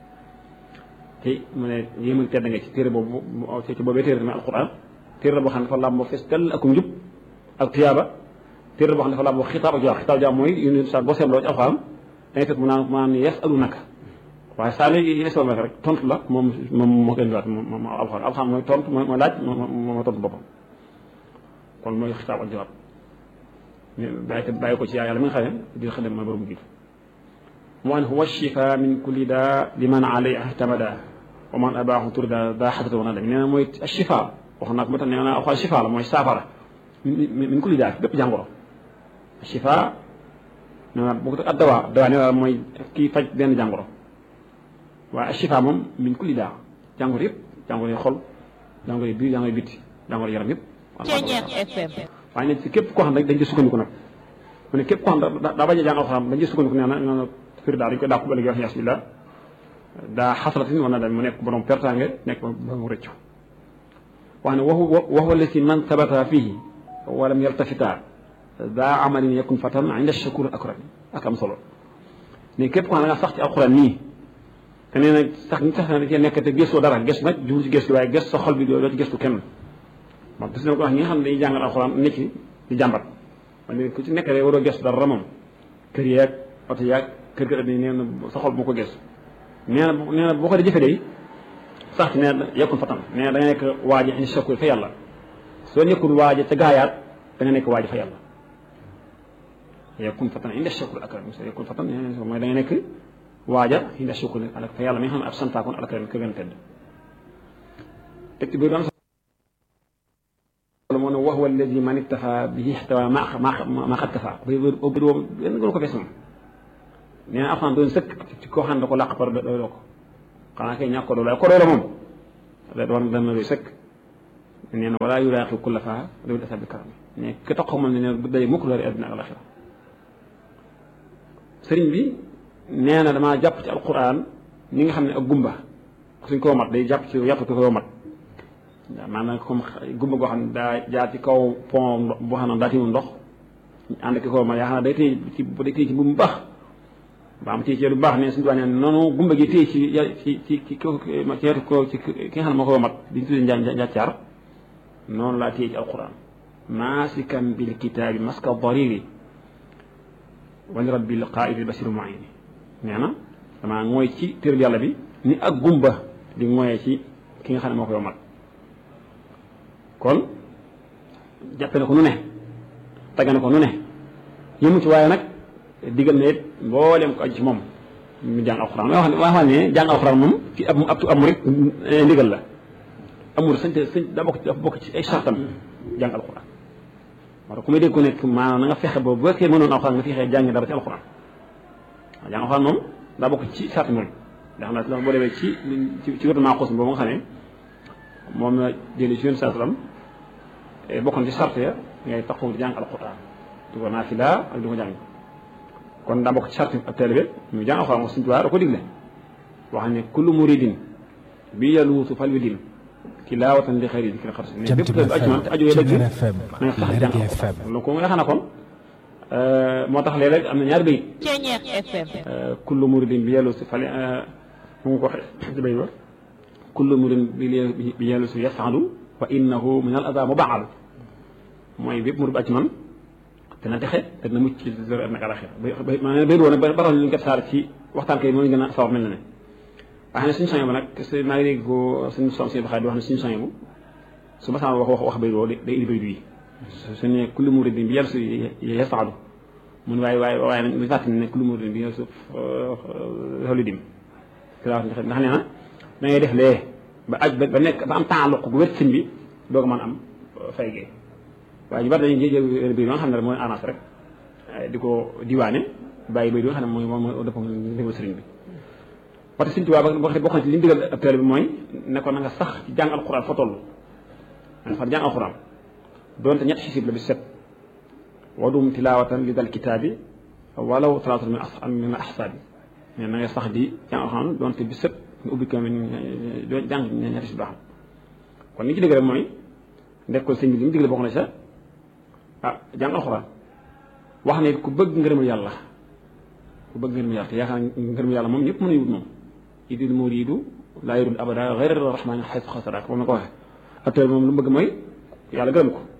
te mu ne yéem ak tedd nga ci téere boobu ci boobee téere tamit alquran téere la boo xam ne dafa làmboo fees dell ak njub ak tiyaaba téere la boo xam ne dafa làmboo xitaab ak jawaab xitaab jawaab mooy yéen sa boo seetloo ci alquran dañ fekk mu naan mu naan yes alu naka waaye saa ne yeesal naka rek tontu la moom moom moo koy indiwaat moom moom alquran alquran mooy tontu mooy laaj moo tontu boppam kon mooy xitaab ak jawaab bàyyi ko bàyyi ko ci yàlla mi nga xam ne di xadam mooy borom jiitu mu an huwa shifa min kulli daa liman alay ahtamada wa man abaaxu turda daa xasata wana dem nee na mooy shifa wax naa ko ba tax nee naa alxuraan shifa la mooy saafara min kulli daa bépp jàngoro shifa nee na bu ko ak dawaa dawaa nee na mooy kii faj benn jàngoro waaye shifa moom min kulli daa jàngoro yëpp jàngoro yi xol jàngoro yi biir jàngoro yi bitti jàngoro yaram yëpp waaye nag ci képp koo xam ne dañ ci sukkandiku nag mu ne képp koo xam ne daa bañ a jàng alxuraan dañ ci sukkandiku nee na nee na firi daa dañ koy dàqu ba léegi wax yaas billah daa xasalatin war na dem mu nekk borom pertange nekk ba mu rëccu wax ne waxu waxu la si man sabata fihi walam yaltafita daa amalin yakun fatan inda shakur akram ak am solo ne képp koo xam ne nga sax ci alxuraan nii te nee na sax ñu sax na da cee nekk te gëstoo dara gëstu nag jublu ci gëstu waaye gëstu sa xol bi doo ci gëstu kenn moom gis na ko wax ñi nga xam ne dañuy jàngal alxuraan nekk ci di jàmbat man ku ci nekk rek waroo gëstu dara moom kër yeeg oto yeeg kër kër nee na sa xol bu ko gëstu nee na nee na boo ko di jëfe day sax ci nee na yekkul fatan nee na da nga nekk waaji indi shakku fa yàlla soo nekkul waaji ca gaayaat da nga nekk waaji fa yàlla yekkul fatan indi shakku akram so yekkul fatan mooy da nga nekk waaja indi shakku alak fa yàlla mi nga xam ne ab santaakoon alakram ka gën tedd teg ci biir doon moo ne wax wala alladi man iktafa bihi ihtawa ma ma ma xat kafa ba boobu benn gënu ko fees moom nee na alxuraan doon sëkk ci koo xam ne da ko làq par doy ko xanaa kay ñàkk ko doy ko doy la moom da war dana doy sëkk nee na walaa yulaaqi kulla faa dawil asa bi karam ne ki tax xamal ne bu daje mukk loolu àddina ak alaxira sëriñ bi nee na damaa jàpp ci alquran ni nga xam ne ak gumba suñ koo mat day jàpp ci yàpp ko koo mat maanaam comme gumba goo xam ne daa jaar ci kaw pont boo xam ne daa timu ndox ànd ki koo mat yaa xam ne day téye ci day téye ci bu mu baax ba am téye ci lu baax ne suñu ne noonu gumba gi téye ci ci ci ci ko ci wetu ko ci ki nga xam ne moo ko mat di ñu tuddee njaa njàccaar noonu laa téye ci alquran maasikan bil kitaabi maska dariri wali rabbil qaa'idi basiru mu'ayni nee na damaa ngooy ci téeral yàlla bi ni ak gumba di ngooyee ci ki nga xam ne moo koy mat kon jàppe na ko nu ne tagge na ko nu ne yëmu ci waaye nag digal na it mboolem ko aju ci moom mu jàng alxuraan may wax ne wax ne jàng alxuraan moom ci ab ab ab murit ndigal la amul sañ te sañ daa bokk dafa bokk ci ay sartam jàng alxuraan moo tax ku may dégg ko nekk maanaam na nga fexe ba bu fekkee mënoon alxuraan nga fexe jàng dara ci alxuraan waaw jàng alxuraan moom daa bokk ci sarti murit ndax nag ndax boo demee ci ci wetu maaxuus boobu nga xam ne moom la jëlee ci yoon saa salaam bokkoon ci sart ya ngay taxaw di jàng alxuraan di ko naafila ak di ko jàng kon daa bokk ci sarti ab taalibe ñu jàng alxuraan wax suñu tubaab da ko digle wax ne kullu muridin bi yaluutu fal wi din tilaawatan li xëyri dikri xarsi ne bépp taalibe aju man te aju dëgg na nga sax jàng alxuraan donc nga xam ne kon moo tax léeg-léeg am na ñaari bayit kullu muridin bi yaluutu fal mu ngi ko waxee ci bay ba kullu muridin bi yaluutu yafalu wa innahu min al ada mubaal mooy bépp murid aju man dana texe te dina mucc ci zéro ak alaxira maanaam béy boobu nag ba tax ñu kat saar ci waxtaan kay moo ñu gën a sawar mel na ne wax ne suñu soñe bu nag maa ngi dégg ko suñu son suñu baxaat di wax ne suñu soñe bu su ma sama wax wax wax béy boobu day indi béy bii su ne kulli muridin bi yàlla su yasaadu mun waaye waaye waaye nag ñu fàttali ne kulli muridin bi yàlla su xolu dim ndax nee na da ngay def lee ba aj ba nekk ba am taaluq gu wét sëñ bi doog a mën am fay gee waaye ñu bari dañuy jël biir nga xam ne rek mooy arrangé rek di ko diwaane bàyyi bay bi nga xam ne mooy mooy dëpp niveau sëriñ bi parce que Sëriñ Tuubaa ba bokk na ci li ñu digal ab bi mooy ne ko na nga sax ci jàng alxuraan fa toll na nga sax jàng alxuraan doonte ñetti xisib la bi set wadum tilaawatan li dal kitaabi walaw talaatan min as min ahsaabi mais na nga sax di jàng alxuraan doonte bi set nga ubbi ko doo jàng ñetti xisib baax kon li ci dëgg rek mooy ndekkul sëñ bi li mu digle bokk na sa ah jàng alxuraan wax ne ku bëgg ngërëmul yàlla ku bëgg ngërëmul yàlla te yaakaar ngërëmul yàlla moom ñëpp mën nañu wut moom idil muridu laa yurid abada xayra rahmani xaytu xasaraak moom na ko waxee acteur moom lu mu bëgg mooy yàlla gërëm ko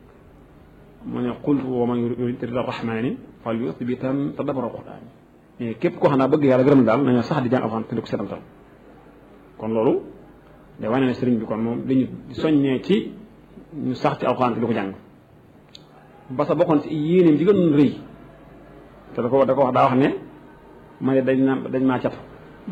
mu ne qul wa man yurid rida rahmani fal yuthbitan tadabbara alquran mais képp koo xam naa bëgg yàlla gërëm daal nañu sax di jàng alxuraan te di ko setantal kon loolu day wane ne sëriñ bi kon moom dañu soññee ci ñu sax ci alxuraan te di ko jàng ba sa bokkoon ci yéeneem di gën rëy te da ko da ko wax daa wax ne ma ne dañ na dañ maa cat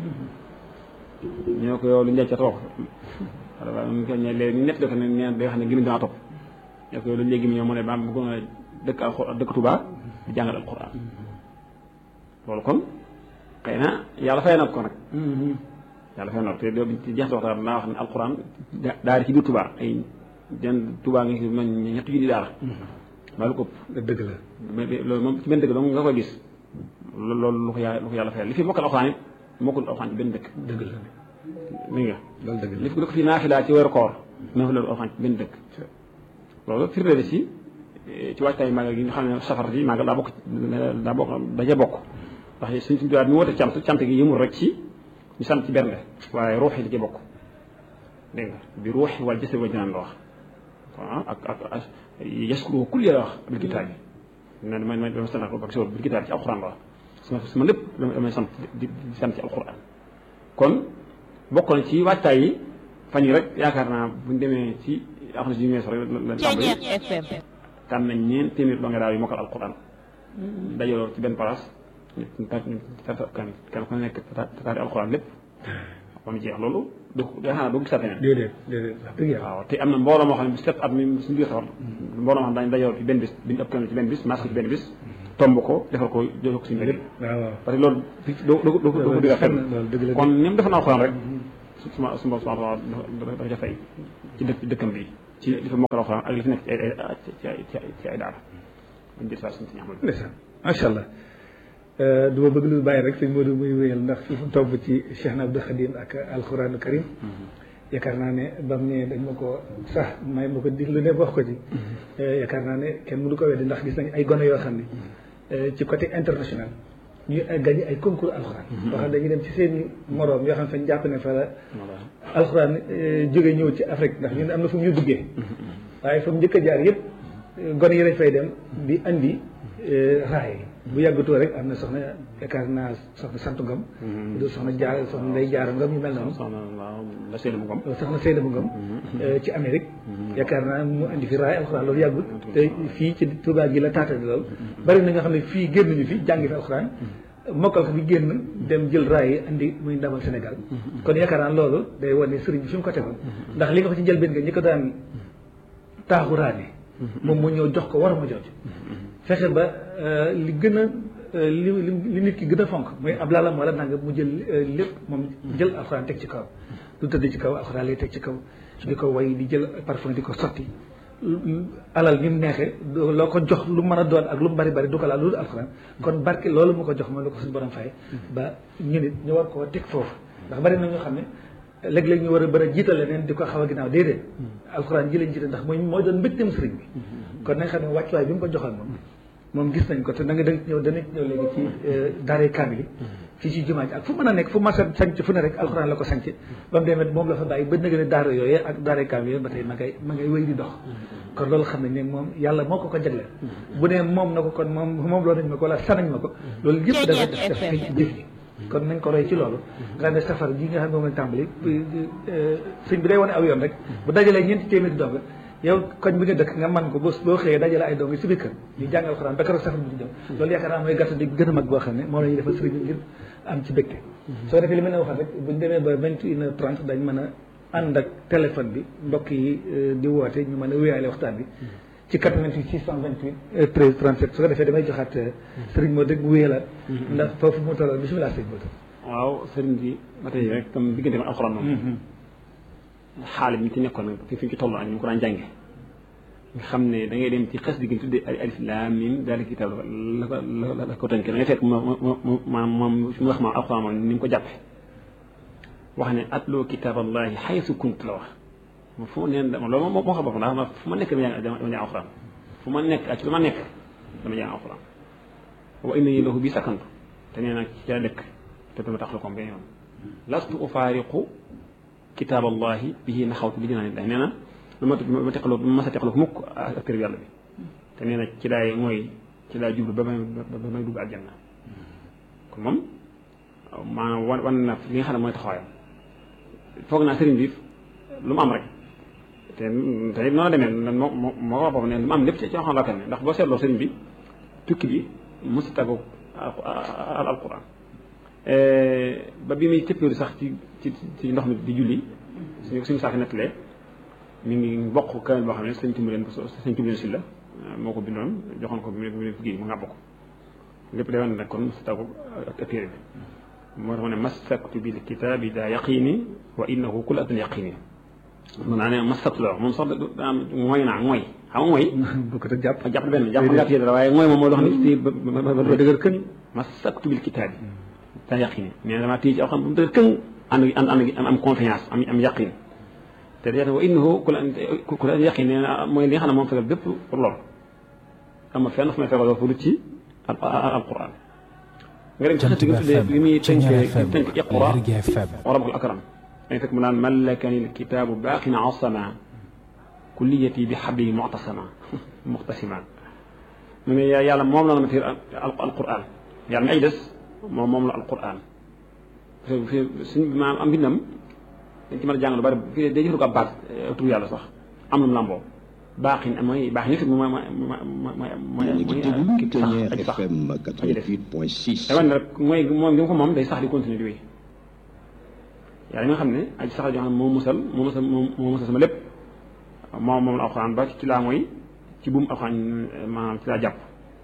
ñoo ko yow lu njëkk cat wax waaw ñu ko ne léegi nett ko ne nee day wax ne gimi dama topp ñoo ko yow lu léegi mi ñëw mu ne ba bëggoon a dëkk alxuraan dëkk Tuubaa di jàngal alxuraan loolu kon xëy na yàlla fay na ko nag yàlla fay na ko te doo ci jeex waxtaan naa wax ne alxuraan daari ci biir Tuubaa ay den Tuubaa nga man ñetti junni daara maa lu ko ëpp dëgg la loolu moom ci benn dëkk dong nga koy gis loolu lu ko yàlla lu ko yàlla fayal li fi mokkal alxuraan it mokkul alxuraan ci benn dëkk dëgg la mi nga loolu dëgg la li ko fi naafilaa ci weeru koor naafilaa alxuraan ci benn dëkk loolu firnde la ci ci waajtaay màggal gi nga xam ne safar ji màggal daa bokk daa bokk daje bokk ndax suñ suñu tubaab mi woote cant cant gi yëmul rek ci ñu sant ci benn waaye ruux yi da ci bokk dégg nga bi ruux wala jëse wa jinaan la wax waaw ak ak yaskuru kul la wax bil kitaab bi ne damay damay sant ak si bil kitaab ci alxuraan la wax sama sama lépp damay sant di sant ci alxuraan kon bokk na ci waajtaay yi fan yi rek yaakaar naa buñ demee ci axna si yu mees rek la tàmbali tànn nañ ñeen téeméer doo nga daaw yu mokkal alxuraan dajaloo ci benn place kan kan ku nekk tataari alxuraan lépp ba mu jeex loolu du yaakaar naa doo gisaat feneen déedéet déedéet wax dëgg yàlla waaw te am na mbooloo moo xam ne bi set at mi suñu biir safar mbooloo moo xam ne dañu dajaloo ci benn bis biñu ëpp kenn ci benn bis masque ci benn bis tomb ko defal ko jox ko suñu lépp waaw waaw parce que loolu doo doo doo doo ko dégg fenn loolu dëgg la kon ni mu defoon alxuraan rek su suma suma suma dafa dafa fay ci dëkk dëkkam bi ci li fa mokkal alxuraan ak li fi nekk ci ay ay ci ay ci ay ci ay daara buñ jël saa suñu si ñaxmal ndeysaan macha allah du ma bëgg lu bàyyi rek sëñ Modou muy wéyal ndax fi mu tobb ci Cheikh na Abdou Khadim ak alxuraanu karim yaakaar naa ne bam ne dañ ma ko sax may ma ko diglu ne wax ko ci yaakaar naa ne kenn mënu ko weddi ndax gis nañ ay gone yoo xam ne ci côté international ñuy gagné ay concours alxuraan yoo xam ne dañuy dem ci seen i moroom yoo xam ne fañ jàpp ne fa la alxuraan jóge ñëw ci Afrique ndax ñun am na fu mu ñu duggee waaye fa mu njëkk a jaar yëpp gone yi lañ fay dem di andi raay bu yàggatoo rek am na soxna yaakaar naa soxna sant ngam du soxna jaar soxna nday jaar ngam ñu mel noonu soxna waaw la Seydou Ngom soxna Seydou Ngam ci Amérique yaakaar naa mu andi fi raay alxuraan loolu yàggul te fii ci Touba gi la taatani loolu bari na nga xam ne fii génnuñu fi jàngi fi alxuraan mokkal ko fi génn dem jël raay yi andi muy ndamal Sénégal kon yaakaar naa loolu day wane sëriñ bi fi mu ko tegoon ndax li nga ko ci njëlbeen nga ñi ko daan taaxuraane moom moo ñëw jox ko war ma jooju fexe ba li gën a li li nit ki gën a fonk mooy ab laalam wala nanga mu jël lépp moom jël alxuraan teg ci kaw du tëdd ci kaw alxuraan lay teg ci kaw di ko way di jël parfum di ko sotti alal ni mu neexee loo ko jox lu mën a doon ak lu mu bari bari du ko laal lu dul alxuraan kon barke loolu mu ko jox moom la ko suñu borom fay ba ñu nit ñu war koo teg foofu ndax bari na ñoo xam ne léeg-léeg ñu war a bëri a jiital leneen di ko xaw a ginnaaw déedéet alxuraan ji lañ jiital ndax mooy mooy doon mbégteem sëriñ bi kon nañ xam ne wàccuwaay bi mu ko joxal moom moom gis nañ ko te da nga danga ñëw danañ ñëw léegi ci daaree kaamil yi fii ci jumaa ji ak fu mën a nekk fu mas a sanc fu ne rek alxuraan la ko sanc ba mu demee moom la fa bàyyi ba nëgë ne daara yooyee ak daaree kaamil yooyu ba tey ma ngay ma ngay wéy di dox kon loolu xam nañ ne moom yàlla moo ko ko jagleel bu ne moom na ko kon moom moom loo nañ ma ko wala sanañ ma ko loolu yëpp dafa def def feeñ ci jëf ji kon nañ ko roy ci loolu nga ne safar ji nga xam ne moom lañ tàmbali sëñ bi day wane aw yoon rek bu dajalee ñeenti téeméeri dong yow koñ bi nga dëkk nga man ko boo boo xëyee dajale ay dong si biir kër ñu jàngal xuraan ba keroog safar bi di ñëw loolu yaakaar naa mooy gàtt di gën a mag boo xam ne moom la ñuy defal sëriñ bi ngir am ci bégte soo defee li ma ne waxal rek buñ demee ba vingt une heure trente dañ mën a ànd ak téléphone bi mbokk yi di woote ñu mën a wéyaale waxtaan bi ci 88 628 13 37 su ko defee damay joxaat sëriñ moo dëgg mu wéyalaat ndax foofu mu tolloon bisimilah sëriñ moo waaw sëriñ bi ba tey rek comme diggante ma alxuraan moom xaali bi ñu ci nekkoon fi fi ñu ci toll ak ñu ko daan jànge nga xam ne da ngay dem ci xes digg tuddee alif laam miim daal kitaab la ko la la ko tënkee da ngay fekk ma moom fi mu wax ma alxuraan moom ni mu ko jàppe wax ne atloo kitaaballahi xaysu kunt la wax fu ma neen dama loolu moo xam bopp ndax fu ma nekk dama jàng alxuraan fu ma nekk ak ci lu ma nekk dama jàng alxuraan wa inna yi lahu bi sakkantu te nee nag ci la dëkk te dama tax la ko benn yoon lastu ufaariqu kitaaballahi bihi naxawtu bi dinaa nee na lu ma ma teqaloo ma sa teqaloo mukk ak kër yàlla bi te nee na ci laay mooy ci laay jublu ba may ba may dugg aljanna kon moom maanaam wan wan na li nga xam ne mooy taxawaayam foog naa sëriñ bi lu mu am rek te te it noonu la demee moo moo moo wax boobu ne lu mu am lépp ci ci xam la tamit ndax boo seetloo sëriñ bi tukki bi mosu tàggu al alquran ba bi muy cëppeelu sax ci ci ci ndox mi di julli suñu suñu saako nettalee mi ngi bokk kamel boo xam ne sëñ Tumbuleen ko sëñ Tumbuleen si la moo ko bindoon joxoon ko bi mu bi mu mu ngàbb ko lépp day wane ne kon mosu tàggu ak téere bi moo tax ma ne masaktu bil kitaabi daa yaqini wa innahu kul adan yaqini mun naa ne masaktu la wax moom sax daa am mooy naa mooy xam nga mooy bu ko te jàpp jàpp benn jàpp nga téye dara waaye mooy moom moo dox ni ba ba dëgër këñ masaktu bil kitaabi daa yaqini mais damaa téye ci aw xam bu mu dëgër këñ ànd ànd ànd am confiance am am yaqin te dañu wa innahu kul kul adan yaqini nee na mooy li nga xam ne moom fegal bépp pour lool am na fenn fu may fegal fu du ci alquran nga dem ci xëtt gi tuddee li muy tënk tënk iqra wa rabbul akram dañ fekk mu naan malakani lkitaabu baaqin asama kulliyati bi xabli muctasama muxtasima mu ne yàlla moom la na ma tiir alquran yàlla mi ay des moom moom la alquran suñ maam am bindam dañ ci mën a jàng lu bari fii day jëfandikoo ab baat tur yàlla sax am lu mu lamboo baaxin mooy baax nit mooy mooy mooy mooy mooy sax sax FM 88.6 te wane rek mooy moom gi ko moom day sax di continuer di wéy yàlla mi nga xam ne aji sax joo xam ne moo musal moo musal moo musal sama lépp moom moom la alxuraan ba ci laa mooy ci buum alxuraan maanaam ci laa jàpp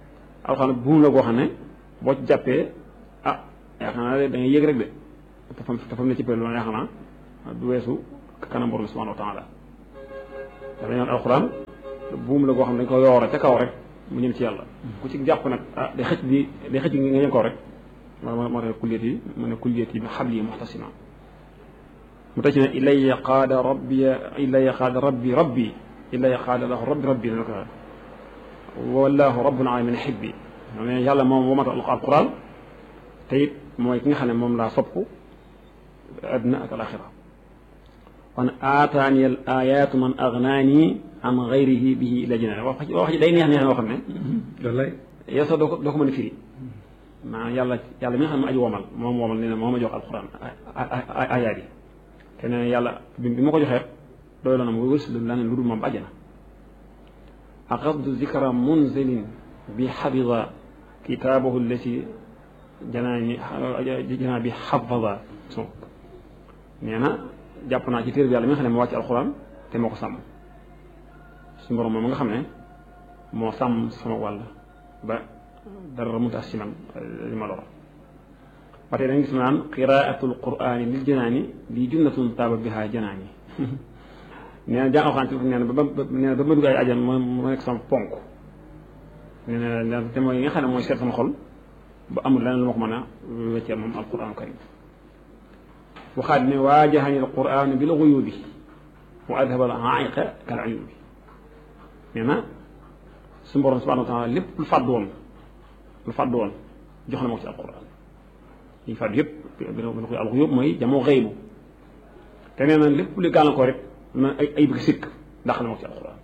alxuraan buum la goo xam ne boo ci jàppee ah yaakaar naa da ngay yëg rek de te fam te fam ne ci pël loolu yaakaar naa du weesu kanam borom subhanahu wa taala dafa ñoon alxuraan buum la goo xam ne dañ ko yoore ca kaw rek mu ñëm ci yàlla ku ci jàpp nag ah day xëcc di day xëcc nga ñëm kaw rek moo moo tax kulliyat yi mu ne kulliyat yi bi xabli muxtasima mu tëj ne ilaya qaada rabbi ilaya qaada rabbi rabbi ilaya qaada lahu rabbi rabbi dana ko wallahu rabbul alamin xibbi ne yàlla moom womata alquran te it mooy ki nga xam ne moom laa sopp àdduna ak alaxira kon aataani al ayatu man agnaani an gayrihi bihi ila jinaan wax wax ji day neex neex yoo xam ne wallaay yow sax doo ko doo ko mën a firi maanaam yàlla yàlla mi nga xam ne aji womal moom womal nee na moo ma jox alquran ayaat yi te nee na yàlla bi bi ma ko joxee doy la na ma wërs la ne lu dul moom àjjana aqasdu zikra munzilin bi xabida kitaabahu allati janaani janaa bi xafada so nee na jàpp naa ci téere bi yàlla mi nga xam ne moo wàcc alquran te moo ko sàmm suñu borom moom nga xam ne moo sàmm sama wàll ba dara mu tax si man li ma lor ba tey dañu gis naan qiraatul quraani lil janaani lii junnatun taaba biha janaani nee na jàng alxuraan ci nee na ba ba nee na ba ma dugg ay ajan ma ma nekk sama ponk nee na te mooy nga xam ne mooy seet sama xol ba amul leneen lu ma ko mën a weccee moom alquran karim waxaat ne waajahani alquran bil guyubi wa adhaba al aiqa kal uyubi nee na suñu borom subhanahu wa taala lépp lu fàddu woon lu fàddu woon jox na ma ko ci alquran yi fàddu yëpp bi na koy alxuyub mooy jamoo xëybu te nee na lépp lu gàllankoor rek na ay ay bëgg sikk ndax na ma ko ci alquran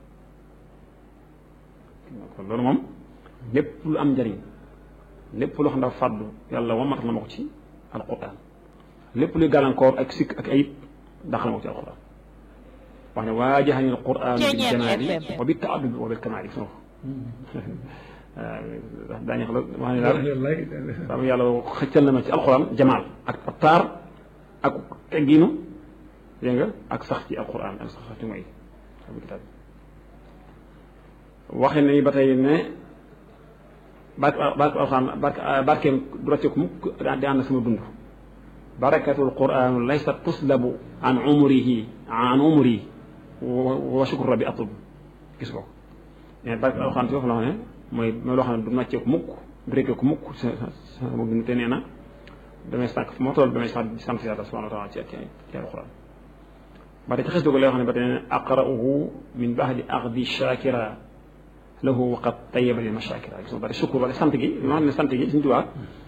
kon loolu moom lépp lu am njëriñ lépp loo xam dafa fàddu yàlla wamatal na ma ko ci alquran lépp luy gàllankoor ak sikk ak ayib ndax na ma ko ci alquran wax ne waajahani alquran bil janaari wa bi taaddubi wa bil kamaali gis nga ko waaw daañu xam wax ne daal sama yàlla xëccal na ma ci alquran jamaal ak taar ak teggiinu dégg nga ak sax ci alquran ak sax ci mooy waxe nañu ba tey ne barke barke alxuraan barke barkeem du rocceeku mukk di ànd sama dund barakatul quraan laysa tuslabu an umrihi an umri wa shukru rabbi atub gis ko mais barke alxuraan ci foofu la xam ne mooy mooy loo xam ne du rocceeku mukk du rekkeeku mukk sama dund te nee na damay sànq fu ma toll damay sant sant yàlla subhanahu wa taala ci ci alxuraan ba tey ci xes dugo lay wax ne ba tey ne aqra'uhu min ba'di aqdi shakira lahu waqat tayyaba li mashakira gis nga bari sukkur wala sant gi li ma xam ne sant gi suñu tubaab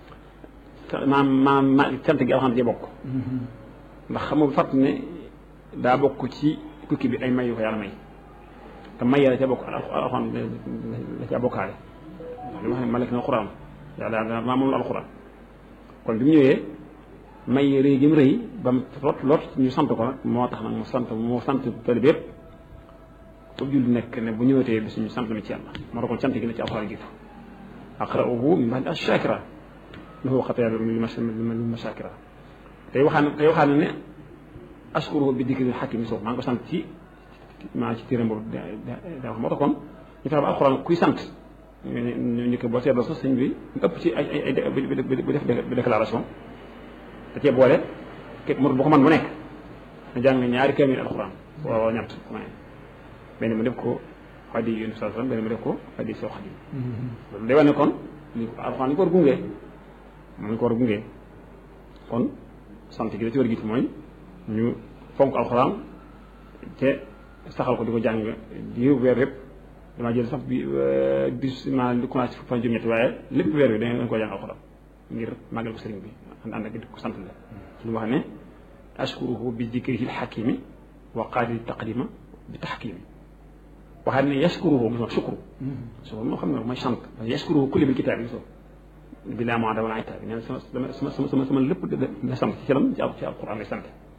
maam maam ma sant gi alxam ci bokk ndax xam nga fàtt ne daa bokk ci tukki bi ay may yu ko yàlla may te may la ca bokk alxam la ca bokkaale li ma xam ne malek na alxuraan yàlla maa moom la alxuraan kon bi mu ñëwee may rëy gi mu rëy ba mu lot lot ñu sant ko nag moo tax nag mu sant moo sant tali bi yëpp foofu julli nekk ne bu ñëwatee bi suñu sant mi ci yàlla moo tax kon sant gi ne ci alxuraan jiitu aqra'uhu min ba'di ash-shakira lahu xataya li mashakira tey waxaan tey waxaan ne ashkuruhu bi dikri xakim soof maa ngi ko sant ci maa ci téeram boobu da wax moo tax kon ñu fexe ba alxuraan kuy sant ñu ñu ko boo seetloo sax sëñ bi ëpp ci ay ay bu def déclaration da cee boole képp mu bu ko man bu nekk na jàng ñaari kaamil alxuraan waaw ñett benn mu def ko xaddi yonent saa sallam benn mu def ko xaddi soo xaddi loolu day wane kon li alxuraan li ko war gunge moom ñu ko war a gunge kon sant gi da ci war a jiitu mooy ñu fonk alxuraan te saxal ko di ko jàng di weer yëpp damaa jël sax bi bis maa li commencé fan juróom-ñetti waaye lépp weer bi dañ ko jàng alxuraan ngir màggal ko sëriñ bi ànd ànd ak di ko sant la ci lu wax ne ashkuruhu bi dikrihi lxakimi wa qaadi taqdima bi taxkimi waxaat ne yashkuruhu mos shukru shukru moo xam ne mooy sant yashkuruhu kulli bil kitaab yi so bi laa moada wala itaab nee na sama sama sama sama sama lépp da sant ci lam ci ci alquran lay sant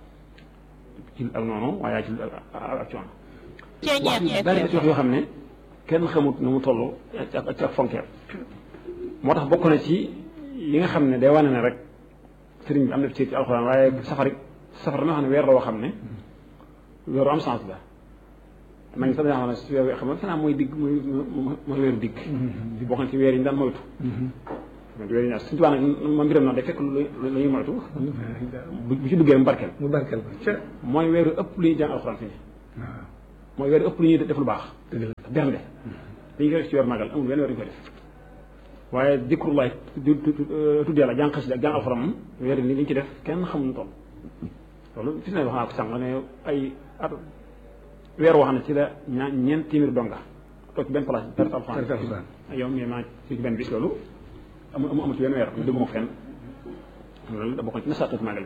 ci ak noonu waaye ci ak coono wax yu bari da ci wax yoo xam ne kenn xamut nu mu toll ak ak fonkeer moo tax bokk na ci yi nga xam ne day wane ne rek sëriñ bi am na ci ci alxuraan waaye safar safar dama xam ne weer la woo xam ne weeru am sens la ma ngi sax dañoo xam ne si weer wi xam nga fanaa mooy digg mooy mooy weeru digg boo xam ne ci weer yi ñu daan moytu weer yi ñaar suñu tubaab nag ma mbiram noonu day fekk lu lu ñuy moytu bu ci duggee mu barkeel mu barkeel ko ca mooy weeru ëpp lu ñuy jàng alxuraan fi waaw mooy weeru ëpp lu ñuy def lu baax dëgg la bernde dañu koy def ci weer magal amul benn weer ñu koy def waaye dikrullaay tudd yàlla jàng xasida ak jàng alxuraan moom weer ni liñ ci def kenn xamul toll loolu fi ne wax naa ko sànq ne ay at weer wax na ci la ñaa ñeent téeméer donga toog ci benn place perte alxuraan Perte alxuraan. yow mais maa ci benn bis loolu amu amu amul ci benn weer déggu ma ko fenn loolu da bokkoon ci nasaatu magal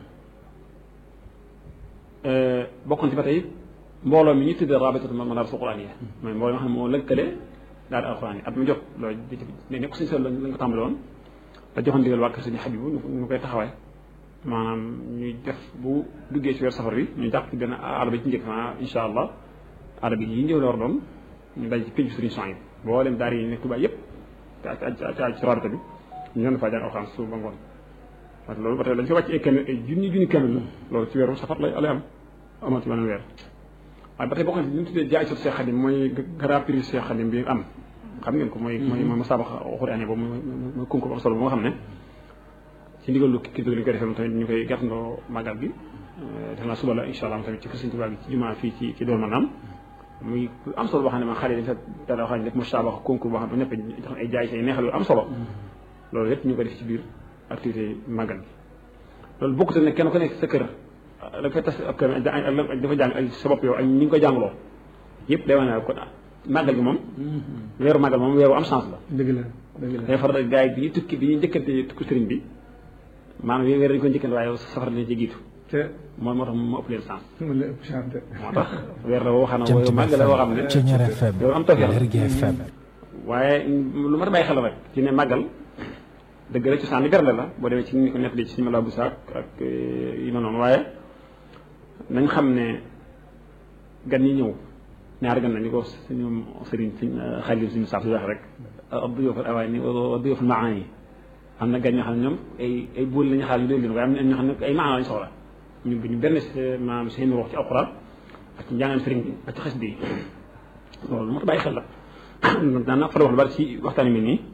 bi bokkoon ci ba tey mbooloo mi ñu tuddee rabitatu madaris quraaniyya mooy mbooloo mi nga xam ne moo lëkkale daal alxuraan yi at mu jot loolu ne nekk suñu sol lañ ko tàmbali woon da joxoon digal waa kër suñu xabibu ñu koy taxawaay maanaam ñuy def bu duggee ci weer safar bi ñu jàpp ci benn aada bi ci njëkk ma insha allah aada bi yi ñëw la war doon ñu daj ci pénc suñu son yi boo leen daara yi nekk Tuubaa yëpp te ak ci ci rabita bi ñu doon faa jàng alxuraan suba ba ngoon parce que loolu ba tey dañ fi wàcc ay kenn ay junni junni kenn la loolu ci weeru safar lay lay am amoon ci beneen weer waaye ba tey bokk na ci li ñu tuddee jaay sot Cheikh Khadim mooy grand prix Cheikh Khadim bi am xam ngeen ko mooy mooy mooy musaabaqa xuraani boobu mooy mooy concours am solo bu nga xam ne ci ndigalu kii bi ñu koy defee tamit ñu koy gàttandoo màggal gi def naa suba la incha allah tamit ci kër Sëñ Tuubaa gi ci jumaa fii ci ci doon maanaam muy am solo boo xam ne man xale yi dañ fa dara xam ne def musaabaqa concours boo xam ne ñëpp jox ay jaay say neexal yu am solo loolu yëpp ñu ko def ci biir activité màggal gi loolu bokkut ne kenn ku nekk sa kër da fay tas ab kër dafa jàng ay sa bopp yow ak ñi ngi ko jàngloo yëpp day wane ne kon màggal gi moom weeru màggal moom weeru am chance la dëgg la dëgg la day faral gars yi bi ñuy tukki bi ñuy njëkkante tukki sëriñ bi maanaam weer dañu ko njëkkante waaye safar dina ci jiitu te mooy moo tax moo ëpp leen chance mën la ëpp chance de moo tax weer la woo xam ne Jant weeru bi màggal la woo xam ne FM Ceñeer FM yow am tawfeex la. Lergui FM waaye lu ma a bàyyi xel rek ci ne màggal dëgg la cosaan li bernde la boo demee ci ni ko nettali ci suñu mala bu saak ak yi ma noonu waaye nañ xam ne gan ñi ñëw ñaari gan la ñu ko suñu sëriñ suñ xaalis suñu saaf si wax rek adduyof al awaani adduyof al maani am na gan ñoo xam ne ñoom ay ay buur la ñu xaar ñu doon leen waaye am na ñoo xam ne ay maana lañu soxla ñu ñu benn maanaam seen wax ci alxuraan ak ci njàngam sëriñ bi ak ci xas bi loolu moo tax bàyyi xel la daan naa fa wax lu bari ci waxtaan yu mel nii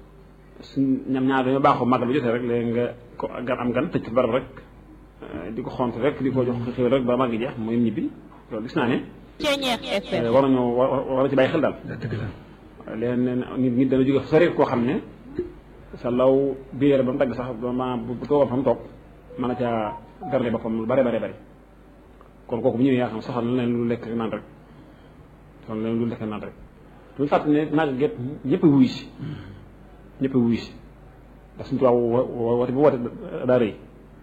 suñ ñam ñaar dañoo baaxoo màggal bu jotee rek léegi nga ko gan am gan tëj ko barab rek di ko xont rek di ko jox xéw rek ba màgg jeex mooy ñibbi loolu gis naa ne Ceñeer FM war nañoo war war na ci bàyyi xel daal dëgg la léegi neen nit nit dana jóge sori koo xam ne sa law biir ba mu dagg sax ba ma bu toogoon fa mu toog mën a caa garle boppam lu bare bare bare kon kooku bu ñëwee yaa xam soxal na leen lu lekk naan rek soxal na leen lu lekk naan rek duñu fàtte ne naag get ñëpp a wuyu si ñëpp a wuyu si ndax suñu tubaab wo- wo- woote bu woote daa rëy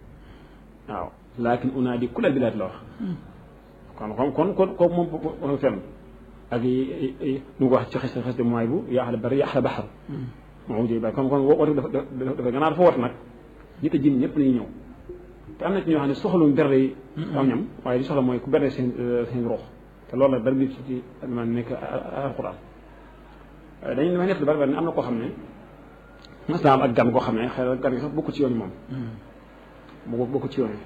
waaw laakin unaadi kulal bilaad la wax kon kon kon kon kooku moom moom fenn ak yi yi nu ko wax ci xes xes de mooy bu yaa xale bari yaa xale baxar moom jëy bàyyi kon kon woote dafa dafa gannaaw dafa woote nag nit a jinn ñëpp lañuy ñëw te am na ci ñoo xam ne soxaluñ berde yi aw ñam waaye li soxla mooy ku berde seen seen ruux te loolu la dara bi ci ci man nekk alquran dañu damay nekk lu bari bari ne am na koo xam ne mas naa am ak gan koo xam ne xëy na gan gi sax bokku ci yoon yi moom bokku bokku ci yoon yi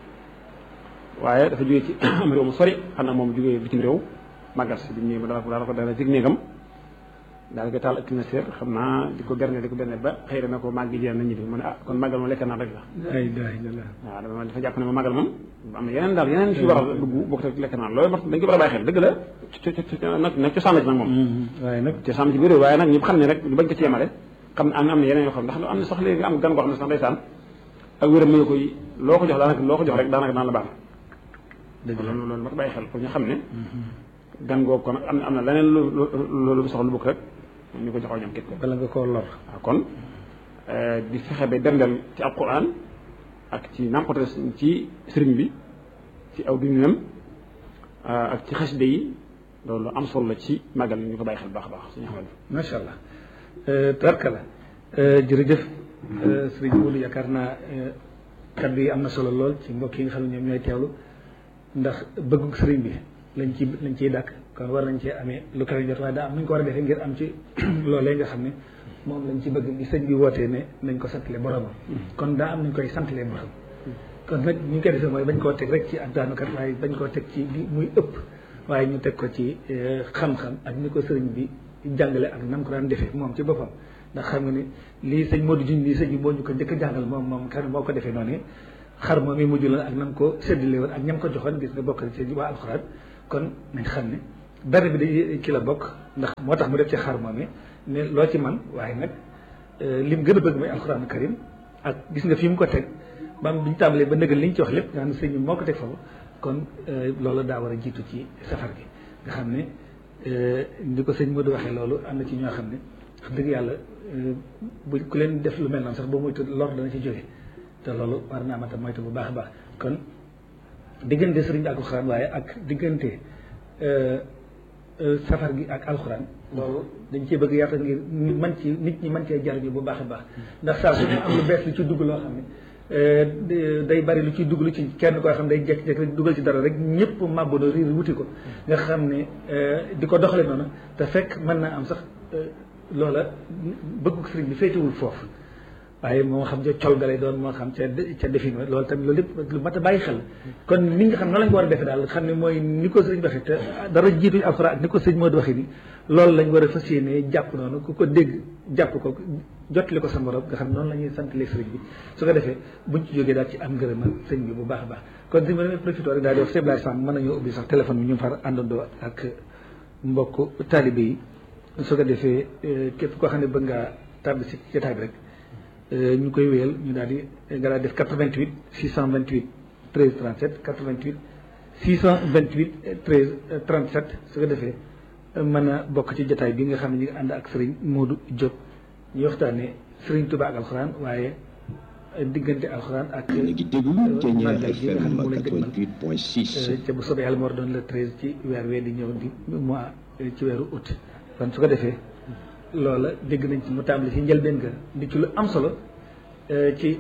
waaye dafa jógee ci am réew mu sori xam naa moom jógee bitim réew màggal si bi mu ñëwee ba daal daal ko dala jig néegam daal ko taal ak climatiseur xam naa di ko berne di ko berne ba xëy na ko màgg gi jeex na ñibbi mu ne ah kon màggal moom lekk naa rek la ay daay la la waaw dama dafa jàpp ne ma màggal moom am na yeneen daal yeneen ci war a dugg bokk te lekk naan loolu mat dañ ko war a bàyyi xel dëgg la ci ci ci nag nag cosaan la ci nag moom waaye nag cosaan la ci biir réew waaye nag ñu xam ne rek ñu bañ ko ci yemale xam ne am am na yeneen yoo xam ndax am na sax léegi am gan koo xam ne sax ndeysaan ak wéram mën na koy loo ko jox daanaka loo ko jox rek daanaka daan la baax dëgg la loolu loolu mat bàyyi xel pour ñu xam ne gan googu kon am na am na leneen lu lu lu soxla lu bokk rek ñu ko joxoo ñam képp ko bala nga koo lor waaw kon di fexe ba berndeel ci alquran ak ci nàmpate ci sëriñ bi ci aw dundinam ak ci xasida yi loolu am solo la ci màggal ñu ko bàyyi xel baax a baax suñu xamal macha allah tarka la jërëjëf sëriñ Modou yaakaar naa kaddu yi am na solo lool ci mbokk yi nga xam ne ñoom ñooy teewlu ndax bëggu sëriñ bi lañ ci lañ ciy dàkk kon war nañ cee amee lu kawe jot waaye daa am nañ ko war a defee ngir am ci loolee nga xam ne moom lañ ci bëgg bi sëñ bi wootee ne nañ ko santale boromam kon daa am nañ koy santalee borom kon nag ñu koy defee mooy bañ koo teg rek ci ak daanukat waaye bañ koo teg ci bi muy ëpp waaye ñu teg ko ci xam-xam ak ni ko sëriñ bi jàngale ak nam ko daan defee moom ci boppam ndax xam nga ni lii sëñ Modou Dieng lii sëñ bi moo ñu ko njëkk a jàngal moom moom kan moo ko defee noonu xar moom yi mujj la ak nam ko séddale woon ak ñam ko joxoon gis nga bokk ci waa alxuraan kon nañ xam ne dara bi da ci la bokk ndax moo tax mu def ci xar moom yi ne loo ci man waaye nag lim gën a bëgg mooy alxuraan karim ak gis nga fi mu ko teg bam bi ñu tàmbalee ba nëgal li ñu ci wax lépp nga xam ne sëñ bi moo ko teg foofu kon loolu daa war a jiitu ci safar gi nga xam ne ni ko sëñ Modou waxee loolu am na ci ñoo xam ne wax dëgg yàlla bu ku leen def lu mel noonu sax boo moytu lor dana ci jóge te loolu war naa mata moytu bu baax a baax kon diggante sëriñ bi ak alxuraan waaye ak diggante safar gi ak alxuraan loolu dañ cee bëgg yaatal ngir mën ci nit ñi mën cee jariñu bu baax a baax ndax saa su ñu am lu bees lu ci dugg loo xam ne day bari lu ciy dugg lu ci kenn koo xam ne day jekk-jekk rek dugal ci dara rek ñëpp màbbandoo riir wuti ko nga xam ne di ko doxale noonu te fekk mën naa am sax loola bëgg sëriñ bi féetewul foofu waaye moo xam ca col ga lay doon moo xam ca ca defin loolu tamit loolu lépp lu mat a bàyyi xel kon ni nga xam noonu lañ ko war a defee daal xam ne mooy ni ko sëriñ waxee te dara jiitu alxuraan ak ni ko sëriñ moo di waxee ni loolu lañ war a fas yéene jàpp noonu ku ko dégg jàpp ko jottali ko sa morom nga xam noonu la ñuy sant lee sëriñ bi su ko defee buñ ci jógee daal ci am ngërëmal sëriñ bi bu baax a baax kon si ma demee profité rek daal di wax Seydou Samb mën nañoo ubbi sax téléphone bi ñu far àndandoo ak mbokk taalibe yi su ko defee képp koo xam ne bëgg ngaa tàbbi si jotaay bi rek ñu koy wéyal ñu daal di nga daal def 88 628 13 37 88 628 13 37 su ko defee mën a bokk ci jotaay bi nga xam ne ñu ngi ànd ak Serigne Modou Diop ñu waxtaanee Serigne Touba ak alxuraan waaye diggante alxuraan ak. yéen a ngi déglu Thiéniere FM 88.6. ca bu soobee yàlla moo doon le 13 ci weer wee di ñëw di mois ci weeru août kon su ko defee. loola dégg nañ ci mu tàmbali ci njëlbeen ga di ci lu am solo ci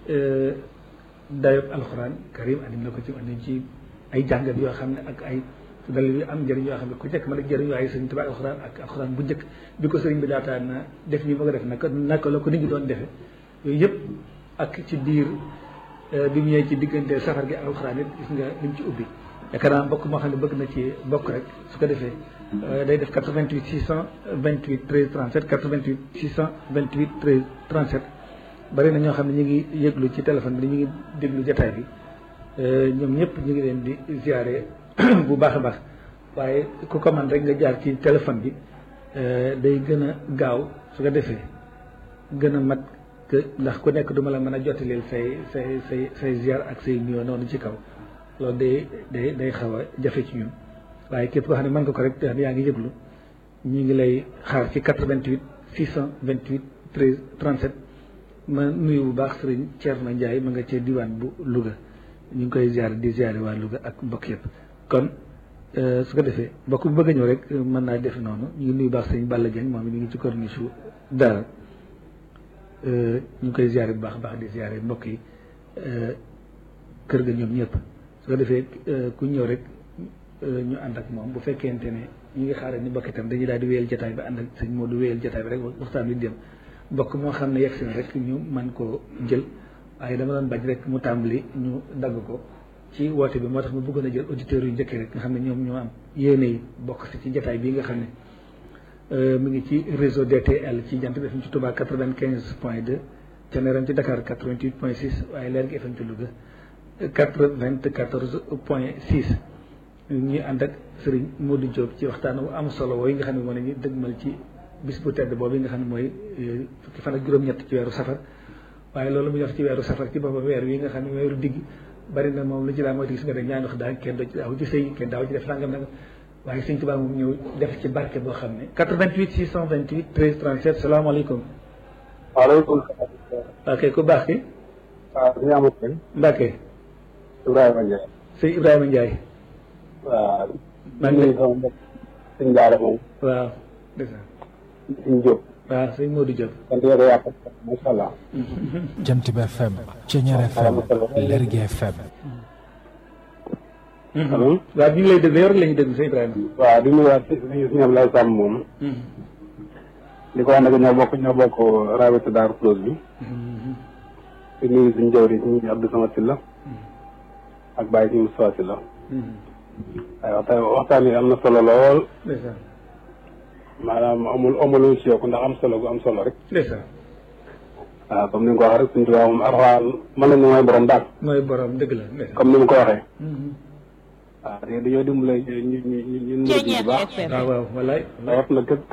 dayob alxuraan karim andi na ko ci andi ci ay jàngat yoo xam ne ak ay dalil yu am njëriñ yoo xam ne ku nekk mën a jëriñ waaye sëriñ Tuubaa alxuraan ak alxuraan bu njëkk bi ko sëriñ bi daataan na def nii ma ko def naka naka la ko nit ñi doon defe yooyu yëpp ak ci biir bi mu ñëwee ci diggante safar gi ak alxuraan it gis nga li mu ci ubbi yaakaar naa mbokk moo xam ne bëgg na ci bokk rek su ko defee day def 88 628 13 37 88 628 13 37 bari na ñoo xam ne ñu ngi yëglu ci téléphone bi ñu ngi déglu jataay bi ñoom ñëpp ñu ngi leen di ziare bu baax a baax waaye ku ko man rek nga jaar ci téléphone bi day gën a gaaw su ko defee gën a mat que ndax ku nekk duma la mën a jottaleel say say say say ziar ak say nuyoo noonu ci kaw loolu day day day xaw a jafe ci ñun waaye képp koo xam ne mën nga ko rek yaa ngi yëglu ñu ngi lay xaar ci 88 628 13 37 ma nuyu bu baax sëriñ Thierno Ndiaye ma nga cee diwaan bu Louga ñu ngi koy ziare di ziare waa Louga ak mbokk yëpp kon su ko defee mbokk bu bëgg a ñëw rek mën naa def noonu ñu ngi nuyu baax sëriñ Balla Dieng moom mi ngi ci corniche su dara ñu ngi koy ziare bu baax baax di ziare mbokk yi kër ga ñoom ñëpp su ko defee ku ñëw rek ñu ànd ak moom bu fekkente ne ñu ngi xaaral ni mbokk itam dañuy daal di wéyal jotaay bi ànd ak sëñ Modou wéyal jotaay bi rek waxtaan wi dem mbokk moo xam ne yegg si na rek ñu man koo jël waaye dama doon bañ rek mu tàmbali ñu dagg ko ci woote bi moo tax mu bëggoon a jël auditeurs yu njëkk rek nga xam ne ñoom ñoo am yéene yi bokk si ci jotaay bii nga xam ne mu ngi ci réseau DTL ci jant bi FM ci Touba 95 point 2 Thiéniere ci Dakar 88 point 6 waaye Lergui FM ci Louga 94 point 6 ñuy ànd ak Serigne Modou Diop ci waxtaan wu am solo wooyu nga xam ne moo ne ñu dëgmal ci bis bu tedd boobu nga xam ne mooy fukki fan ak juróom-ñett ci weeru safar waaye loolu mu def ci weeru safar ci boppam weer wi nga xam ne weeru digg bari na moom lu ci laa mooy gis nga rek ñaan wax daal kenn doo ci daaw ci sëy kenn daaw ci def nangam nangam waaye sëñ Tuubaa moom ñëw def ci barke boo xam ne 88 628 13 37 salaamaaleykum waaleykum salaam. ok ku baax ki waaw ñu amul kenn. Mbacke Ibrahima Ndiaye. sëñ Ibrahima Ndiaye waaw. maa ngi lay sama mbokk sëñ Daara moom. waaw ndeysaan sëñ Diop. waaw sëñ Modou Diop sant yàlla yàq macha allah. Jant bi FM Thiéniere FM Lergui FM allo. waaw ñu ngi lay déglu yow rek la ñuy déglu sëñ Ibrahima waaw di nuyuwaat si si si ñoom lay sàmm moom. di ko wax nag ñoo bokk ñoo bokk rabitu Daaru Close bi. di nuyu suñu jawri ñu Abdou Samad Sylla ak Baye si Moustapha Sylla. waaye waxtaan waxtaan yi am na solo lool ndeysaan maanaam amul amul ci yokk ndax am solo gu am solo rek ndeysaan waaw comme ni nga ko waxee rek suñu tubaab moom arxaan mën nañu mooy borom daal mooy borom dëgg la ndeysaan comme ni mu ko waxee Mhm. waaw te dañoo dimbale ñu ñu ñu ñu ñu bu baax waaw waaw wallaay rawat na képp